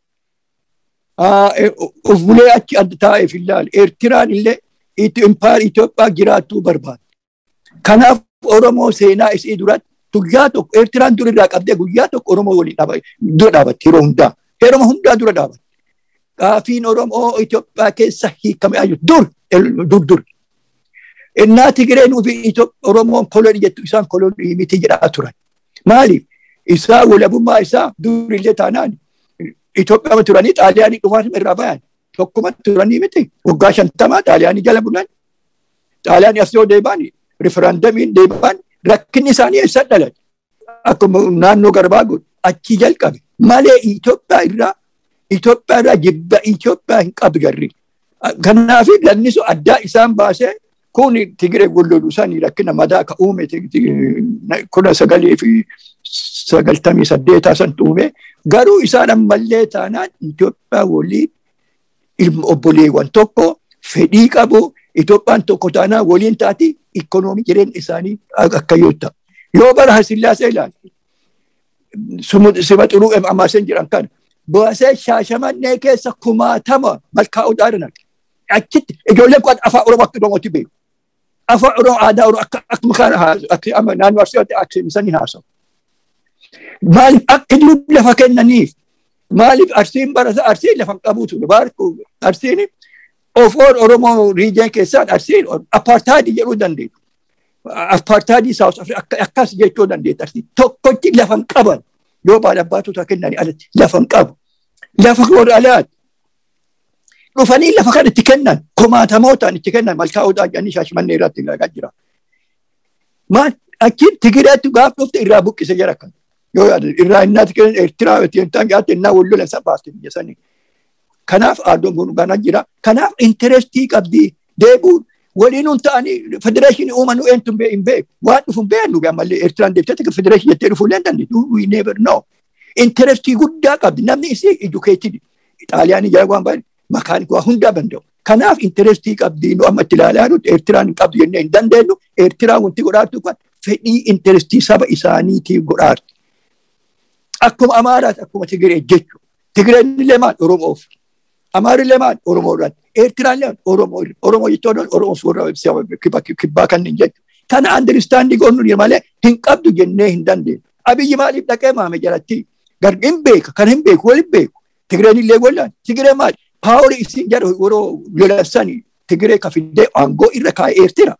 of bulee achi adda taa'eef ilaale eertiraan illee impaar Itoophiyaa jiraattuu barbaada. Kanaaf Oromoo seenaa isii duratti guyyaa tokko eertiraan dur irraa qabdee guyyaa tokko Oromoo waliin dura dhaabatti yeroo hundaa. Yeroo hundaa dura dhaabatti. Gaafiin Oromoo Itoophiyaa keessa hiikame ayyuu dur dur dur. Innaa Tigireen Oromoon kolonii jettu isaan kolonii miti jedhaa turan. Maaliif? Isaa walabummaa isaa durillee taanaan Itoophiyaa turanii xaaliyaanii dhufaan irraa bayan. Tokkuma turanii miti. Waggaa shantamaa xaaliyaanii jala bulan. Xaaliyaanii as yoo deeban riferandamiin deeban rakkinni isaanii eessa dhalate. Akkuma naannoo garbaa godhu achi jalqabe. Malee Itoophiyaa irraa Itoophiyaa irraa jibba Itoophiyaa hin qabu garri. Kanaaf lannisu addaa isaan baasee kun Tigiree golloluu isaanii rakkina madaa ka uume kudha sagalii fi sagaltamii saddeetaa san uume garuu isaan ammallee taanaan Itoophiyaa waliin ilma obboleewwan tokko fedhii qabu Itoophiyaan tokko taanaan waliin taati ikoonoomii jireenya isaanii akka yoo ta'u. Yoo bara Hasillaasee ilaalte sima xuruu amaasen jedhan kana baasee shaashamannee keessa kumaatama malkaa odaadha naqe. Achitti ijoolleen kun afaan Oromoo akka Oromootti beeku. Afaan Oromoo aadaa Oromoo akka akkuma kana akka naannoo Arsiitti akseenisanii haasawu. Maaliif akka jiru lafa kennaniif maaliif arsiin barata arsiin lafa qabuutu baarku arsiin of Oromoo riijeen keessaan arsiin apartaayidii jedhuu dandeessu. Apartaayidii Saawus Afrikaa akkas jechuu dandeessu arsiin tokkotti lafa qaban yoo baala baatota kennanii alatti lafa qabu. Lafa warra alaati. Dhufanii lafa kan itti kennan kumaatamootaan itti kennan malkaa odaa jedhanii shaashimannee irratti ilaalaa jira. Maal achiin Tigireetti gaaf dhufte irraa buqqise jira kan. yoo irraa innaa Tigireen Eertiraa yoo jaatte innaa wallola isa baaste biyya sanii. Kanaaf aadoon kun ganaa jira. Kanaaf intarestii qabdi deebuun waliinuun ta'anii federeeshinii uumanuu eentu hin beeku. Waan dhufu hin beeknu ammallee Eertiraan deebitee federeeshinii jettee dhufuu illee dandeettu. We never know. Intarestii guddaa qabdi. Namni isii educated. Xaaliyaanii jala waan baay'ee makaanik waa hundaa danda'u. Kanaaf intarestii qabdi nu amma itti ilaalaa jirru Eertiraan hin qabdu jennee hin dandeenyu. Eertiraan wanti godhaatu kan fedhii intarestii saba isaaniitiif godhaatu. Akkuma Amaaraati akkuma Tigiree jechuudha. Tigireen illee maal Oromoof. Amaarri illee maal Oromoodhaan. Eertiraan illee Oromoo Oromoo jechuun Oromoo warra kibbaa kanneen jechuudha. Kana andiristaandii goonuu malee hin qabdu jennee hin dandeenyu. Abiyyi maaliif dhaqee maame jalatti garbi hin beeka kan hin beeku waliin beeku. Tigireen illee wallaan Tigiree maal paawurii isin jedhu yeroo lolassanii Tigiree ka fiddee aangoo irra kaa'ee Eertira.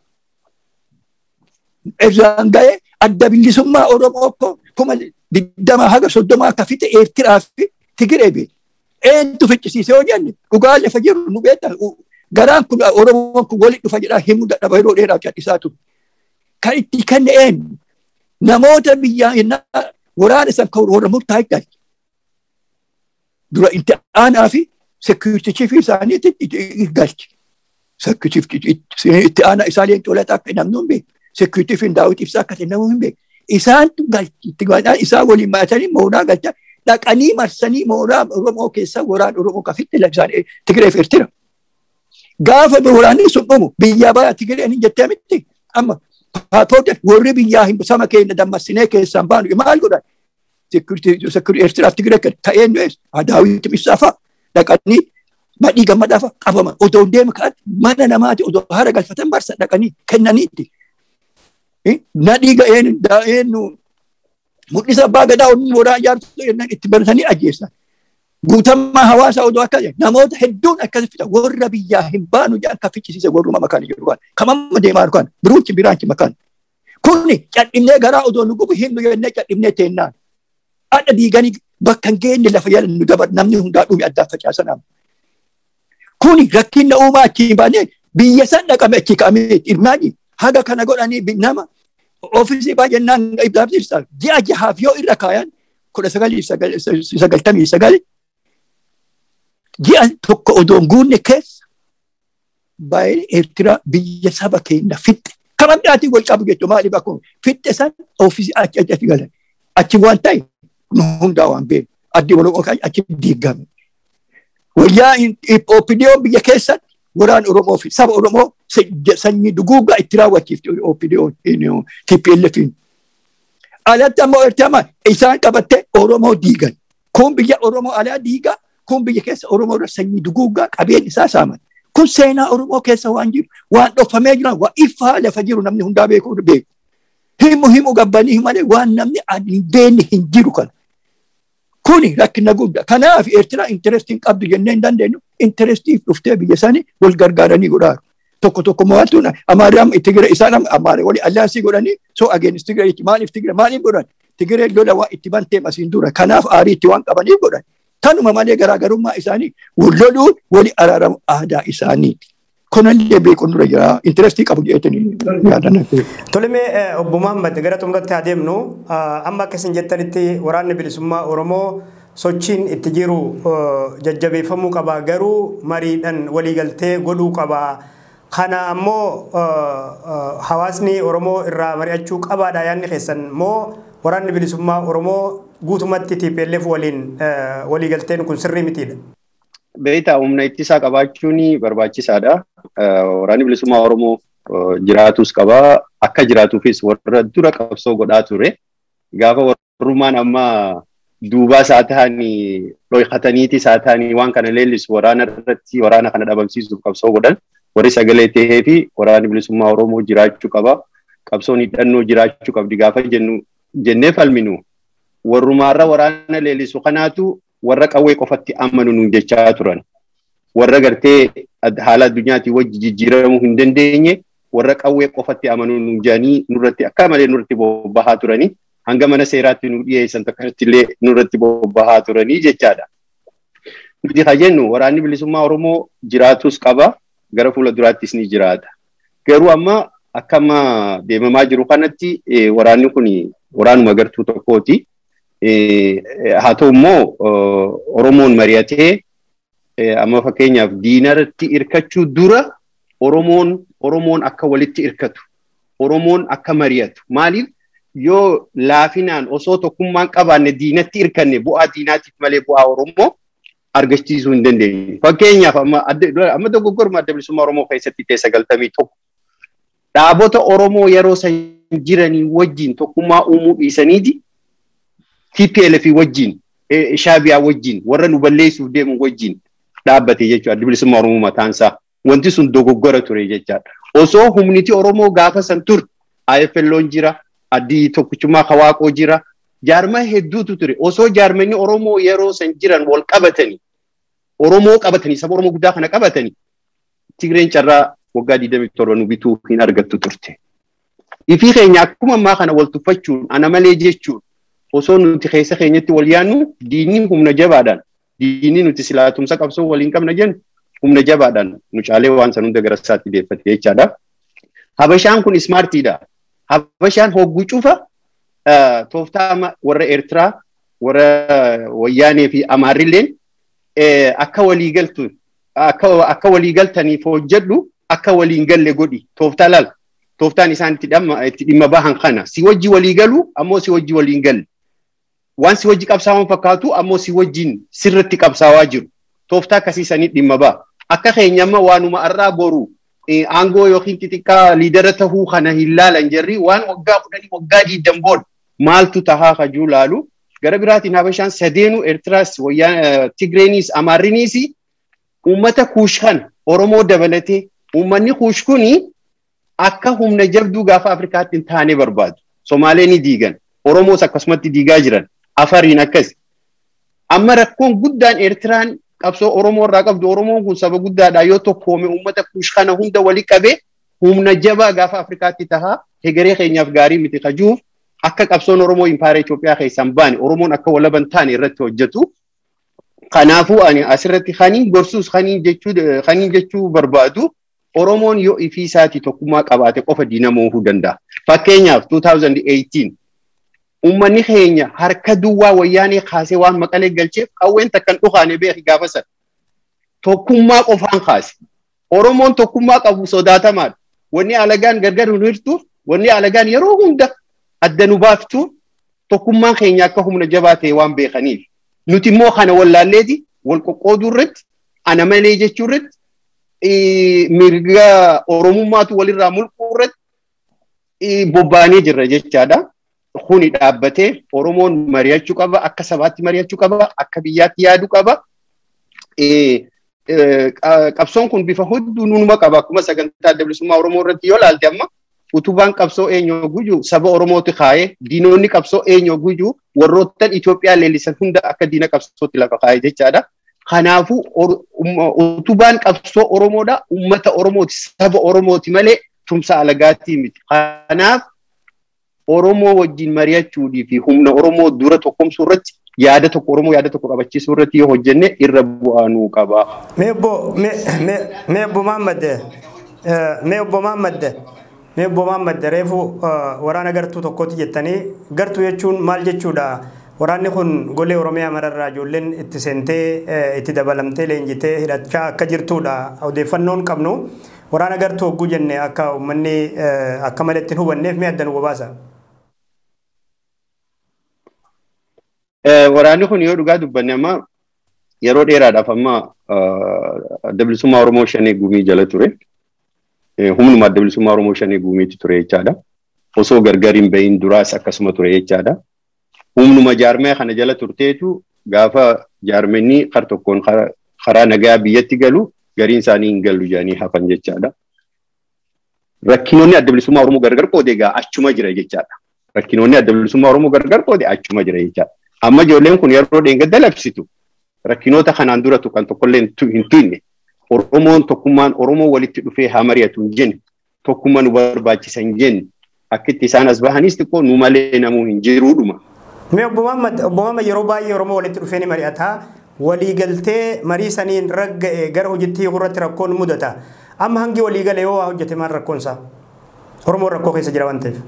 Irraan ga'ee adda bilisummaa Oromoo kuma digdama haga soddoma akka fixe Eertiraa fi Tigiree beeku. Eentu ficcisiise yoo jenne dhugaa lafa jiru nu beektan garaan kun Oromoon kun walitti dhufa jedhaa himuu dadhaba yeroo dheeraaf cadhisaa ture. Kan itti kenne eenyu namoota biyyaa innaa waraana san kan warra murtaa'e galche. Dura itti aanaa fi seekuritii fi isaaniitti galche. Itti aanaa isaa leencoo lataa akka namni hin beeku. Seekuritii fi daawwitiif isaa akka ta'e namni hin beeku. Isaantu galche isaa waliin maatanii mooraa galchaa dhaqanii marsanii mooraa Oromoo keessa waraana Oromoo kafitti labsaan Tigiree fi Eertira. Gaafa waraanni sun dhumu biyyaa bayaa Tigireen hin jettee miti amma paappoota warri biyyaa hin sama keenya dammassinee keessaan baanu maal godhan seekuritii Eertiraaf Tigiree ta'ee nu eessa Daawit Ibsaa fa'a dhaqanii badhii gammadaa fa'a qabaman otoo hin deema ka'an mana namaati otoo haara galfatan barsa dhaqanii kennaniitti. Nadhii ga'een daa'een mul'isa abbaa gadaa onni mooraa ijaarsu jennaan itti baratanii ajjeessan. Guutammaa hawaasaa odoo akka namoota hedduun akkasi fita warra biyyaa hin baanu jedhan kan fichisiise warruma makaan jedhu kan kamamma deemaa kan biruunchi biraanchi makaan. Kuni cadhibnee garaa odoo nu gubu himnu jennee cadhibnee teennaan. Adda diiganii bakka hin geenye lafa jala nu dabar namni hundaa dhume addaan facaasanaa. Kuni rakkinna uumaa achi hin baane biyya san dhaqame achi ka'amee hirmaanii haga kana godhanii nama ofiisii baay'inaan ibsaabsiisa ji'a jahaaf yoo irra kaayan kudha sagalii sagaltamii sagali ji'a tokko odoo hin guunne keessa baay'ee Eertiraa biyya saba keenya fixxe kama biraatiin wal qabu jechuudha maaliif akkuma fixxe san ofiisii achi achi galan achi waan ta'e nu hundaa waan beeku addi waloo achi diigame. Wayyaa OPDO biyya keessatti waraan Oromoo fi saba Oromoo sanyii duguugaa itti raawwachiifte OPDO TPLF. Alatti ammoo Eertiraa isaan qabatte Oromoo diigan. Kun biyya Oromoo alaa diigaa, kun biyya keessa Oromoo irra sanyii duguugaa qabeen isaa saaman. Kun seenaa Oromoo keessa waan jiru, waan dhofamee jiran, waan ifaa lafa jiru namni hundaa beeku beeku. Himu himu gabbanii malee waan namni hin beekne hin jiru kana. Kuni rakkina guddaa. Kanaaf Eertiraa intarestiin qabdu jennee hin dandeenyu. Interestiif dhuftee biyya isaanii wal gargaaranii godhaaru. Tokko tokko mo'atu Amaariyaa Tigiree isaan Amaariyaa wali allaansii godhanii soo ageenis Tigiree maaliif Tigiree maaliif godhan? Tigiree lola waa itti bantee asiin dura. Kanaaf aarii itti waan qabaniif godhan. Kanuma malee garaagarummaa isaanii loluun wali araaramu aadaa isaaniiti. Kunallee beekuun dura jira. Intarestii qabu jettanii yaadan. Tolemee obbo Muhammad gara xumuratti haa deemnu amma akka isin jettanitti waraanni bilisummaa Oromoo sochiin itti jiru jajjabeeffamuu qaba garuu mariidhaan waliigaltee godhuu qaba. Kana ammoo hawaasni Oromoo irraa mari'achuu qabaadha yaadni keessan moo waraanni bilisummaa Oromoo guutumatti TPLF waliin waliigalteen kun sirrii mitiidha. Beektaa humna ittisaa qabaachuun barbaachisaadha. Waraanni bilisummaa Oromoo jiraatus qaba. Akka jiraatuufis warra dura qabsoo godhaa ture. Gaafa warrummaan amma duubaa isaa ta'anii dhoykataniiti isaa ta'anii waan kana leellisu waraana irratti waraana kana dhabamsiisuuf qabsoo godhan. Warri sagalee tahee fi waraanni bilisummaa Oromoo jiraachuu qaba. Qabsoon hidhannoo jiraachuu qabdi gaafa jennu jennee falminu. Warrumaarra waraana leellisu kanaatu warra qawwee qofatti amanu nuun jechaa turan. Warra gartee haala addunyaatii wajji jijjiiramuu hin dandeenye warra qawwee qofatti amanu nuun jedhanii nurratti akka malee nurratti bobbahaa turanii hanga mana seeraatti nu dhiyeessan tokkotti illee nurratti bobbahaa turanii jechaadha. Nuti haa jennu waraanni bilisummaa Oromoo jiraatus qaba gara fuula duraattis ni jiraata. Garuu amma akka amma deemamaa jiru kanatti waraanni kun waraanuma gartuu tokkooti. haa ta'u immoo Oromoon mari'atee amma fakkeenyaaf diinarratti hirkachuu dura Oromoon Oromoon akka walitti hirkatu Oromoon akka mari'atu maaliif yoo laafinaan osoo tokkummaan qabaanne diinatti hirkanne bu'aa diinaatiif malee bu'aa Oromoo argachiisuu hin dandeenye. Fakkeenyaaf amma dogoggorma adda bilisummaa Oromoo keessatti ta'e sagaltamii tokko dhaabota Oromoo yeroo san jiranii wajjin tokkummaa uumuu dhiisaniiti TPLF wajjin shaabiyaa wajjin warra nu balleessuuf deemu wajjin dhaabbate jechuudha adda bilisummaa Oromoo mataan isaa wanti sun dogoggora ture jechaadha. Osoo humniti Oromoo gaafa san ture IFLOon jira addi tokkichummaa Kawaaqoo jira jaarmaa hedduutu ture osoo jaarmanni Oromoo yeroo san jiran wal qabatanii Oromoo qabatanii saba Oromoo guddaa kana qabatanii Tigreen carraa waggaa 27 nu bituu hin argattu turte. Ifii keenya akkuma ammaa kana wal tuffachuun ana malee jechuun osoo nuti keessa keenyatti wal yaannu diinni humna jabaadhaan diinni nuti silaatumsa qabsoo waliin qabna jennu humna jabaadhaan nu caalee waan san hunda gara isaatti deeffate jechaadha. Habashaan kun ismaartiidha. Habashaan hogguu cufa tooftaa warra Eertiraa warra Wayyaanee fi Amaarrilleen akka waliigaltu akka waliigaltaniif hojjedhu akka waliin galle godhi tooftaa laal tooftaan isaan itti dhimma bahan kana si wajji walii galu ammoo si wajji waliin galle waan si wajji qabsaawwan fakkaatu ammoo si wajjin sirritti qabsaawaa jiru tooftaa akkasiisanii dhimma ba'a akka keenyamma waanuma arraa boru aangoo yookiin xixiqqaa liidara tahuu kana hin laalan jarri waan waggaa kudhanii waggaa diiddan booda maaltu tahaa kajuu laalu gara biraatiin habashaan sadeenuu eertiraas tigreeniis amaarriniis uummata kuush kan oromoo dabalatee uummanni kuush kuni akka humna jabduu gaafa afrikaatti hin taane barbaadu somaalee ni diigan oromoos akkasumatti diigaa jiran afariin akkas amma rakkoon guddaan eertiraan qabsoo oromoo irraa qabdu oromoon kun saba guddaadha yoo tokkoome uummata kuush kana hunda wali qabe humna jabaa gaafa afrikaatti tahaa hegeree keenyaaf gaarii miti kajuuf akka qabsoon oromoo impaayera Itoophiyaa keessaan baane oromoon akka walaban taane irratti hojjetu. Kanaafuu ani asirratti kaniin gorsuus kaniin jechuu kaniin jechuu barbaadu oromoon yoo ifii isaati tokkummaa qabaate qofa diina mo'uu danda'a. Fakkeenyaaf 2018 uummanni keenya harka duwwaa wayyaanee kaasee waan maqalee galcheef qawween takkan dhukaane beeki gaafa sana. Tokkummaa qofaan kaase. Oromoon tokkummaa qabu sodaatamaadha. Wanni alagaan gargar nu hirtuuf wanni alagaan yeroo hunda adda nu baaftuuf tokkummaan keenya akka humna jabaa ta'e waan beekaniif. Nuti immoo kana wallaalleeti wal qoqqooduu irratti ana malee jechuu irratti mirga oromummaatu walirraa mulquu irratti bobbaanee jirra jechaadha. kuni dhaabbatee Oromoon mari'achuu qaba, akka sabaatti mari'achuu qaba, akka biyyaatti yaaduu qaba. Qabsoon kun bifa hedduu numa qaba. Akkuma sagantaa adda bilisummaa Oromoo irratti yoo ilaalte amma utubaan qabsoo eenyoo guju saba Oromooti kaa'ee diinonni qabsoo eenyoo guju warroottan Itoophiyaa leellisan hunda akka diina qabsootti lafa kaa'ee jechaadha. Kanaafuu utubaan qabsoo Oromoodha. Uummata Oromooti, saba Oromooti malee tumsa alagaatii miti. Kanaaf Oromoo wajjin mari'achuudii fi humna Oromoo dura tokkomsuu irratti yaada tokko Oromoo yaada tokko qabachiisuu irratti yoo hojjenne irra bu'aa nuu qaba. Mee obbo mee obbo Mahammad mee obbo Mahammad mee obbo Mahammad reefu waraana gartuu tokkooti jettanii gartuu jechuun maal jechuudha? Waraanni kun golee Oromiyaa mararraa ijoolleen itti seentee itti dabalamtee leenjitee hidhachaa akka jirtudha. Odeeffannoon qabnu waraana gartuu hogguu jenne akka uummanni akka malee ittiin hubanneef mee adda nu baasa? Waraanni kun yoo dhugaa dubbanne amma yeroo dheeraadhaaf amma adda bilisummaa Oromoo shanee gumii jala ture. Humnuma adda bilisummaa Oromoo shanee gumiitti ture jechaadha. Osoo gargar hin bahin duraas akkasuma ture jechaadha. Humnuma jaarmee kana jala turteetu gaafa jaarmenni kar tokkoon karaa nagaa biyyatti galu gariin isaanii hin gallu jedhanii hafan jechaadha. Rakkinoonni adda bilisummaa Oromoo gargar qoode egaa achuma jira jechaadha. Rakkinoonni adda bilisummaa Oromoo gargar qoode achuma jira jechaadha. Amma ijoolleen kun yeroo dheengadda labsitu rakkinoota kanaan dura tuqan tokkollee hin tuyne Oromoon tokkummaan Oromoo walitti dhufee haa mari'atu hin jenne tokkummaa nu barbaachisa hin jenne akkitti isaan as bahanis xiqqoo nu malee namuu hin jiruudhuma. Mee obbo Mahammad yeroo baay'ee Oromoo walitti dhufee ni mari'ata. Waliigaltee marii saniin ragga'e gara hojiitti irratti rakkoon mudata. Amma hangi waliigale yoo waa hojjete maal rakkoonsaa? Oromoon rakkoo keessa jira waan ta'eef.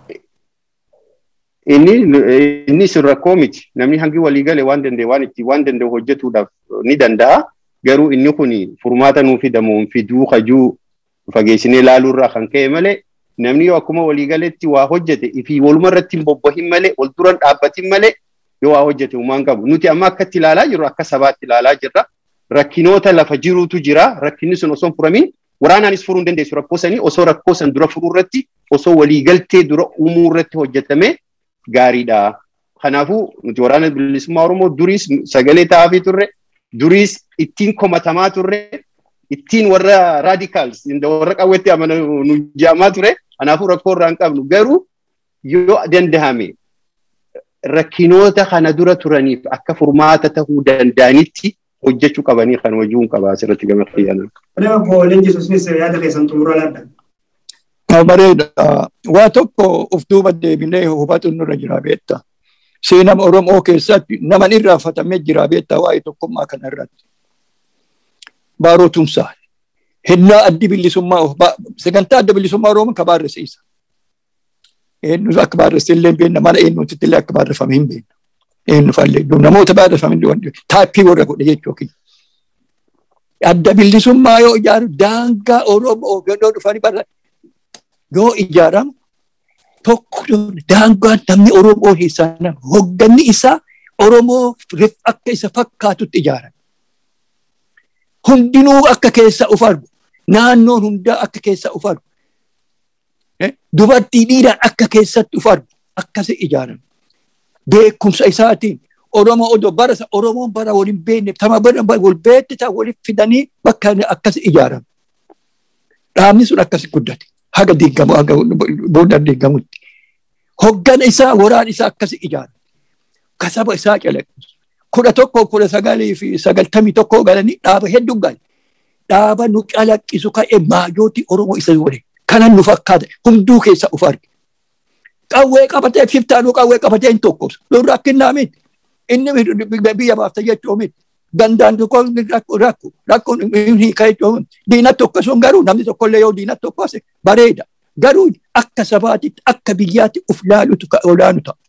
Inni inni sun rakkoo miti. Namni hangi waliigale waan danda'e waan itti waan danda'u hojjetuudhaaf ni danda'a. Garuu inni kun furmaata nuu fidamu fiduu kajuu fageessinee ilaaluurraa kan ka'e malee namni yoo akkuma waliigaletti waa hojjete fi waluma irratti hin bobbahin malee wal duran dhaabbatin malee yoo waa hojjete uumaan qabu. Nuti amma akkatti ilaalaa jirru akka sabaatti ilaalaa jirra. Rakkinoota lafa jiruutu jira. Rakkinni sun osoo hin furamin waraanaanis furuu hin dandeessu rakkoo sanii osoo rakkoo san dura furuu irratti osoo waliigaltee dura uumuu irratti hojjetame gaariidha. Kanaafuu nuti waraana bilisummaa Oromoo duriis sagalee taa'aa turre duriis ittiin komatamaa turre ittiin warra raadikaals warra qawwetti amanu nu jaamaa ture. Kanaafuu rakkoo irraa hin qabnu garuu yoo dandahame rakkinoota kana dura turaniif akka furmaata tahuu danda'anitti hojjechuu qabanii kan hojii qaba asirratti gama xiyyaana. Obbo Leenjisuus yaada keessan xumura laadha. Bareeda. Waa tokko of duuba deebinee hubatu nurra jira beekta. Seenaa Oromoo keessatti naman irraafatamee jira beekta waa'ee tokkummaa kanarratti. Baaroo Tumsaa. Hennaa addi bilisummaa sagantaa adda bilisummaa Oromoo ka baarrisiisa. Eenyu akka baarrisi illee beekna mana eenyuutti illee akka baarrifame hin beekna. Eenyu fallee namoota baarrifame taappii warra godhe jechuudha. Adda bilisummaa yoo ijaaru daangaa Oromoo gadoo dhufanii barra yoo ijaaramu tokko daangaan namni Oromoo keessaa hogganni isaa Oromoo akka isa fakkaatutti ijaarame. Hundinuu akka keessa of argu naannoon hundaa akka keessa of argu dubartii dhiiraan akka keessatti of argu akkasi ijaarame. Beekumsa isaatiin Oromoo odoo bara Oromoon bara waliin beekne tama bara wal beekte ta'a waliin fidanii bakka akkasi ijaarame. Dhaabni sun akkasi guddate. haga diigamu haga booda diigamutti. Hoggana isaa waraan isaa akkasi ijaara. Kasaba isaa calaqqisu. Kudha tokko kudha sagalii fi sagaltamii tokko galanii dhaaba hedduu gale. Dhaaba nu calaqqisu ka'e maajooti Oromoo isa waliin. Kanan nu fakkaata hunduu keessa uf arge. Qawwee qabatee fiftaanuu qawwee qabatee hin tokkosu. Lolli rakkinnaa miti. Inni biyya baafta jechuu miti. Gandaan tokko rakko rakkoon hiika jechuun diina tokko sun garuu namni tokkollee yoo diina tokko ase bareeda. Garuu akka sabaatitti akka biyyaatti uf laalutu olaanu ta'a.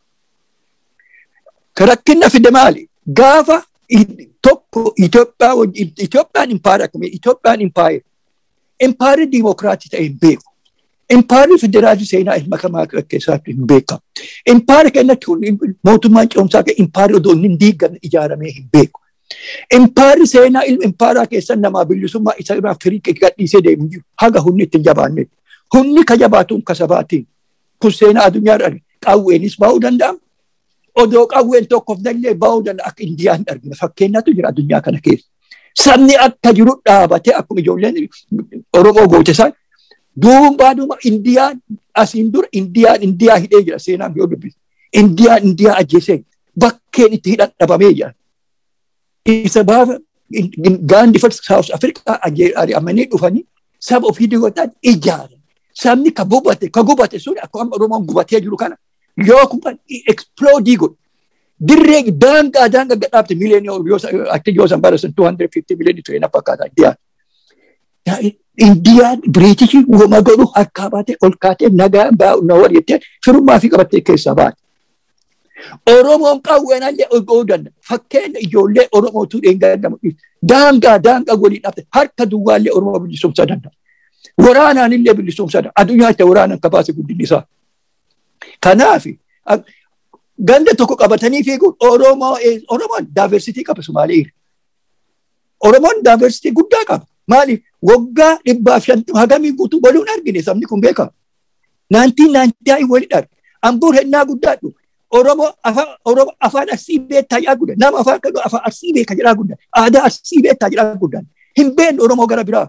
Rakkinna fide maali? Gaafa tokko Itoophiyaa wajjin Itoophiyaan impaayera akkami Itoophiyaan impaayera. Impaayerri diimokiraatii ta'e hin beeku. Impaayerri federaalii seenaa ilma kamaa keessatti hin beekamu. Impaayerri kennatti mootummaan ce'umsaa ka'e impaayerri odoo hin diigamne ijaaramee hin beeku. Impaayerri seenaa ilma impaayeraa keessan namaa bilisummaa isa irraa firii gadhiisee deemu jiru haga humni ittiin jabaanne. Humni ka jabaatuun ka sabaatiin kun seenaa addunyaa irra qawweenis bahuu danda'ama. Odoo qawween tokkoof dallee bahuu danda'a akka Indiyaan argina fakkeenyatu jira addunyaa kana keessa. Sabni akka jiru dhaabatee akkuma ijoolleen Oromoo goote isaan duubaa duuba Indiyaan asiin dura Indiyaan Indiyaa hidhee jira seenaan yoo dubbise. Indiyaan Indiyaa ajjeesee bakkeen itti hidhan dhabamee jira. Isa baafa gaandi fa South Africa ari'amanii dhufanii saba ofii diiwataan ijaaran. Sabni ka gubate ka gubate sun akkuma Oromoon gubatee jiru kana yoo kun explodii godhu. Dirree daangaa daangaa gadhaabte miliyoonii akka yoo san bara sun 250 miliyoonii ture na fakkaata Indiyaan. Indiyaan Biriitishii uuma godhu harkaa baatee ol kaatee nagaa na wal jettee firummaa fi qabattee keessaa baate. Oromoon qawweenallee oguu danda'a. Fakkeenya ijoollee Oromootu dheengaddamu. Daangaa daangaa waliin dhaabte harka duwwaallee Oromoo bilisumsaa danda'a. Waraanaan illee bilisumsaa danda'a. Addunyaa itti waraanaan kabaase guddinni isaa. Kanaaf ganda tokko qabatanii fiiguun Oromoo Oromoon daaversitii qaba Somaaliirra. Oromoon daaversitii guddaa qaba. Maaliif waggaa dhibbaaf shantama hagamii guutuu waluun argine sabni kun beekama. Naantiin naantii wali dharge. Ambuur hennaa guddaadhu. Oromoo afaan afaan arsii beektaa jedhaa guddaa. Nama afaan kadhu afaan arsii beekaa jedhaa guddaa. Aadaa arsii beektaa jedhaa guddaa. Hin beekne Oromoo gara biraa.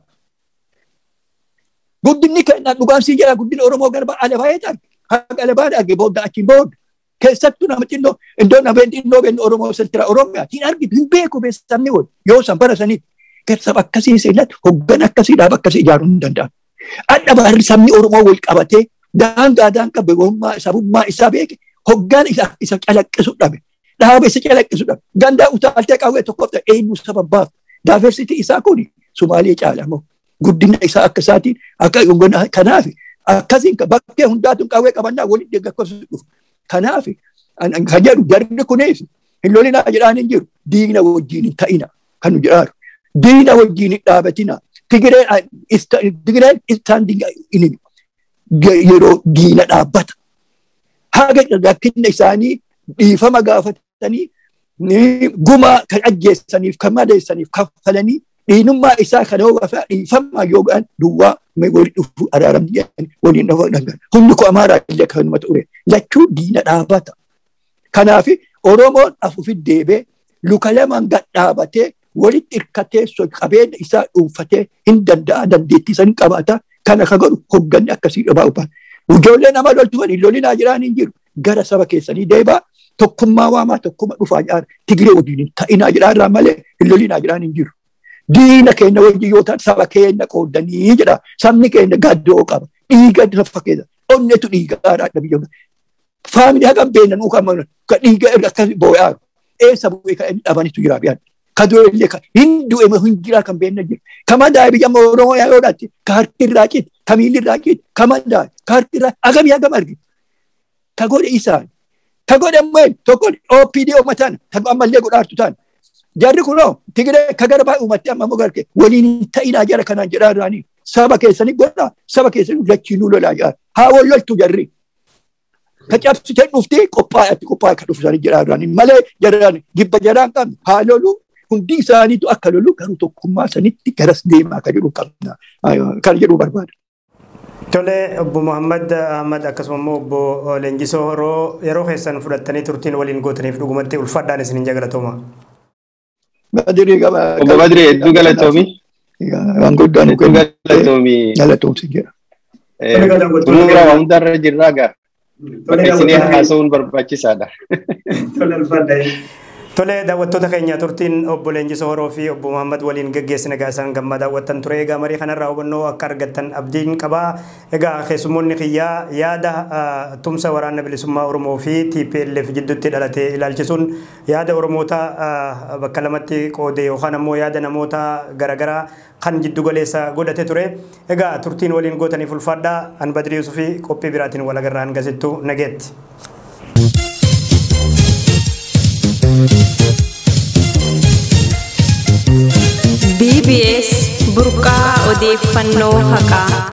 Guddinni kennaa dhugaamsii jedhaa guddina Oromoo gara alabaa eetaa. Haqa alabaa arge booda achiin booda. Keessattuu nama xinnoo iddoo nama xinnoo beeknu Oromoo sentira Oromiyaa. Hin argitu hin beeku beeksisni wal yoo san bara sanitti. Saba akkasii seenatti hoggan akkasii dhaaba akkasii ijaaruu hin danda'amu. Adda baarri sabni Oromoo wal qabatee daangaa daangaa beekummaa sabummaa isaa beeke hoggaan isa calaqqisu dhabe. Dhaaba isa calaqqisu dhabe. Gandaa utaaltee qawwee tokkoof ta'e eenyu sababbaaf. Daaversitii isaa kun Sumaalee caalamoo guddina isaa akka isaatiin akka kanaaf akkasiin bakkee hundaatuun qawwee qabannaa waliin deeggarsu dhufu. Kanaaf kan jedhu jarri kunis hin lolinaa jedhaan hin jiru diina wajjin hin ta'ina kan nu jedhaaru. diina wajjin hin dhaabatina. Tigireen istaanding yeroo diina dhaabbata. Haga rakkinna isaanii dhiifama gaafatanii gumaa kan ajjeessaniif kan madeessaniif kaffalanii dhiinummaa isaa kan hoogafa dhiifama yookaan duwwaa waliin dhufu araaramni waliin dhufu dhangan. Hundi ko amaaraa illee kanuma ture. Lachuu diina dhaabbata. Kanaaf Oromoon afuufi deebee luka lamaan gad dhaabatee walitti hirkatee qabeenya isaa dhuunfatee hin danda'a dandeettii san qabaata kana ka godhu hogganni akkasii dhabaa upaan. Ijoollee nama loltuufan hin lolinaa jiraan hin jiru gara saba keessanii deebaa tokkummaa waamaa tokkuma dhufaa jiraan tigiree wajjin hin ta'inaa jiraarraa malee hin lolinaa jiraan hin jiru. Diina keenya wajjin yoo ta'an saba keenya qoodanii jedha sabni keenya gaddoo qaba dhiiga lafa keessa onnetu dhiigaadha biyya faamilii hagam beena nuu kan dhiiga irra akkas boo'aa eessa bu'ee kan inni dhabanitu jira biyyaa. kadoollee ka hindu ema hunjiraa kan beekna jiru. Kama daa biyya Oromoo yaa yoodhaatti ka harki irraa ciiti ka miilli irraa ciiti kama daa ka harki irraa agamii agam argi. Ka godhe isaan. Ka godhe ammoo tokko OPD uummataan ammallee godhaartu ta'an. Jarri kunoo Tigiree ka gara baay'ee uummatti amma garke waliin hin ta'inaa jara kanaan jedhaa jiraanii saba keessanii godhaa saba keessanii lachiinuu lolaa jira. Haa wal loltu jarri. Ka cabsitee dhuftee qophaa'atti qophaa'e ka dhufu isaanii jedhaa jiraanii malee jaraan gibba jaraan qabne haa loluu hundi isaaniitu akka lolu garuu tokkummaa sanitti garas deemaa kan jedhu qabna kan jedhu barbaada. Tole obbo Muhammad Ahmad akkasuma immoo obbo Leenjisoo Horoo yeroo keessan fudhattanii turtiin waliin gootaniif dhugumatti ulfaadhaan isin hin jagalatooma. Badirii qaba. Obbo Badirii hedduu galatoomi. Waan guddaan Hedduu galatoomi. galatoomsi jira. Xumura waa hundarra jirraa gaa. Isinii haasa'uun barbaachisaadha. Tole daawwattoota keenya turtiin obbo Leenjisoo Horoo fi obbo Muhammad waliin gaggeessina egaa isaan gammaa daawwattan ture egaa marii kanarraa hubannoo akka argattan abdiin qabaa egaa keessummoonni kiyyaa yaada tumsa waraana bilisummaa Oromoo fi TPLF jidduutti dhalate ilaalchisuun yaada Oromoota bakka lamatti qoode yookaan ammoo yaada namoota garaagaraa kan jiddu galeessa godhate ture egaa turtiin waliin gootaniif ulfaadhaa an Badrii Yusufii qophii biraatiin walagarraa hangasittu nageetti. BBS burqaa odeeffannoo haqaa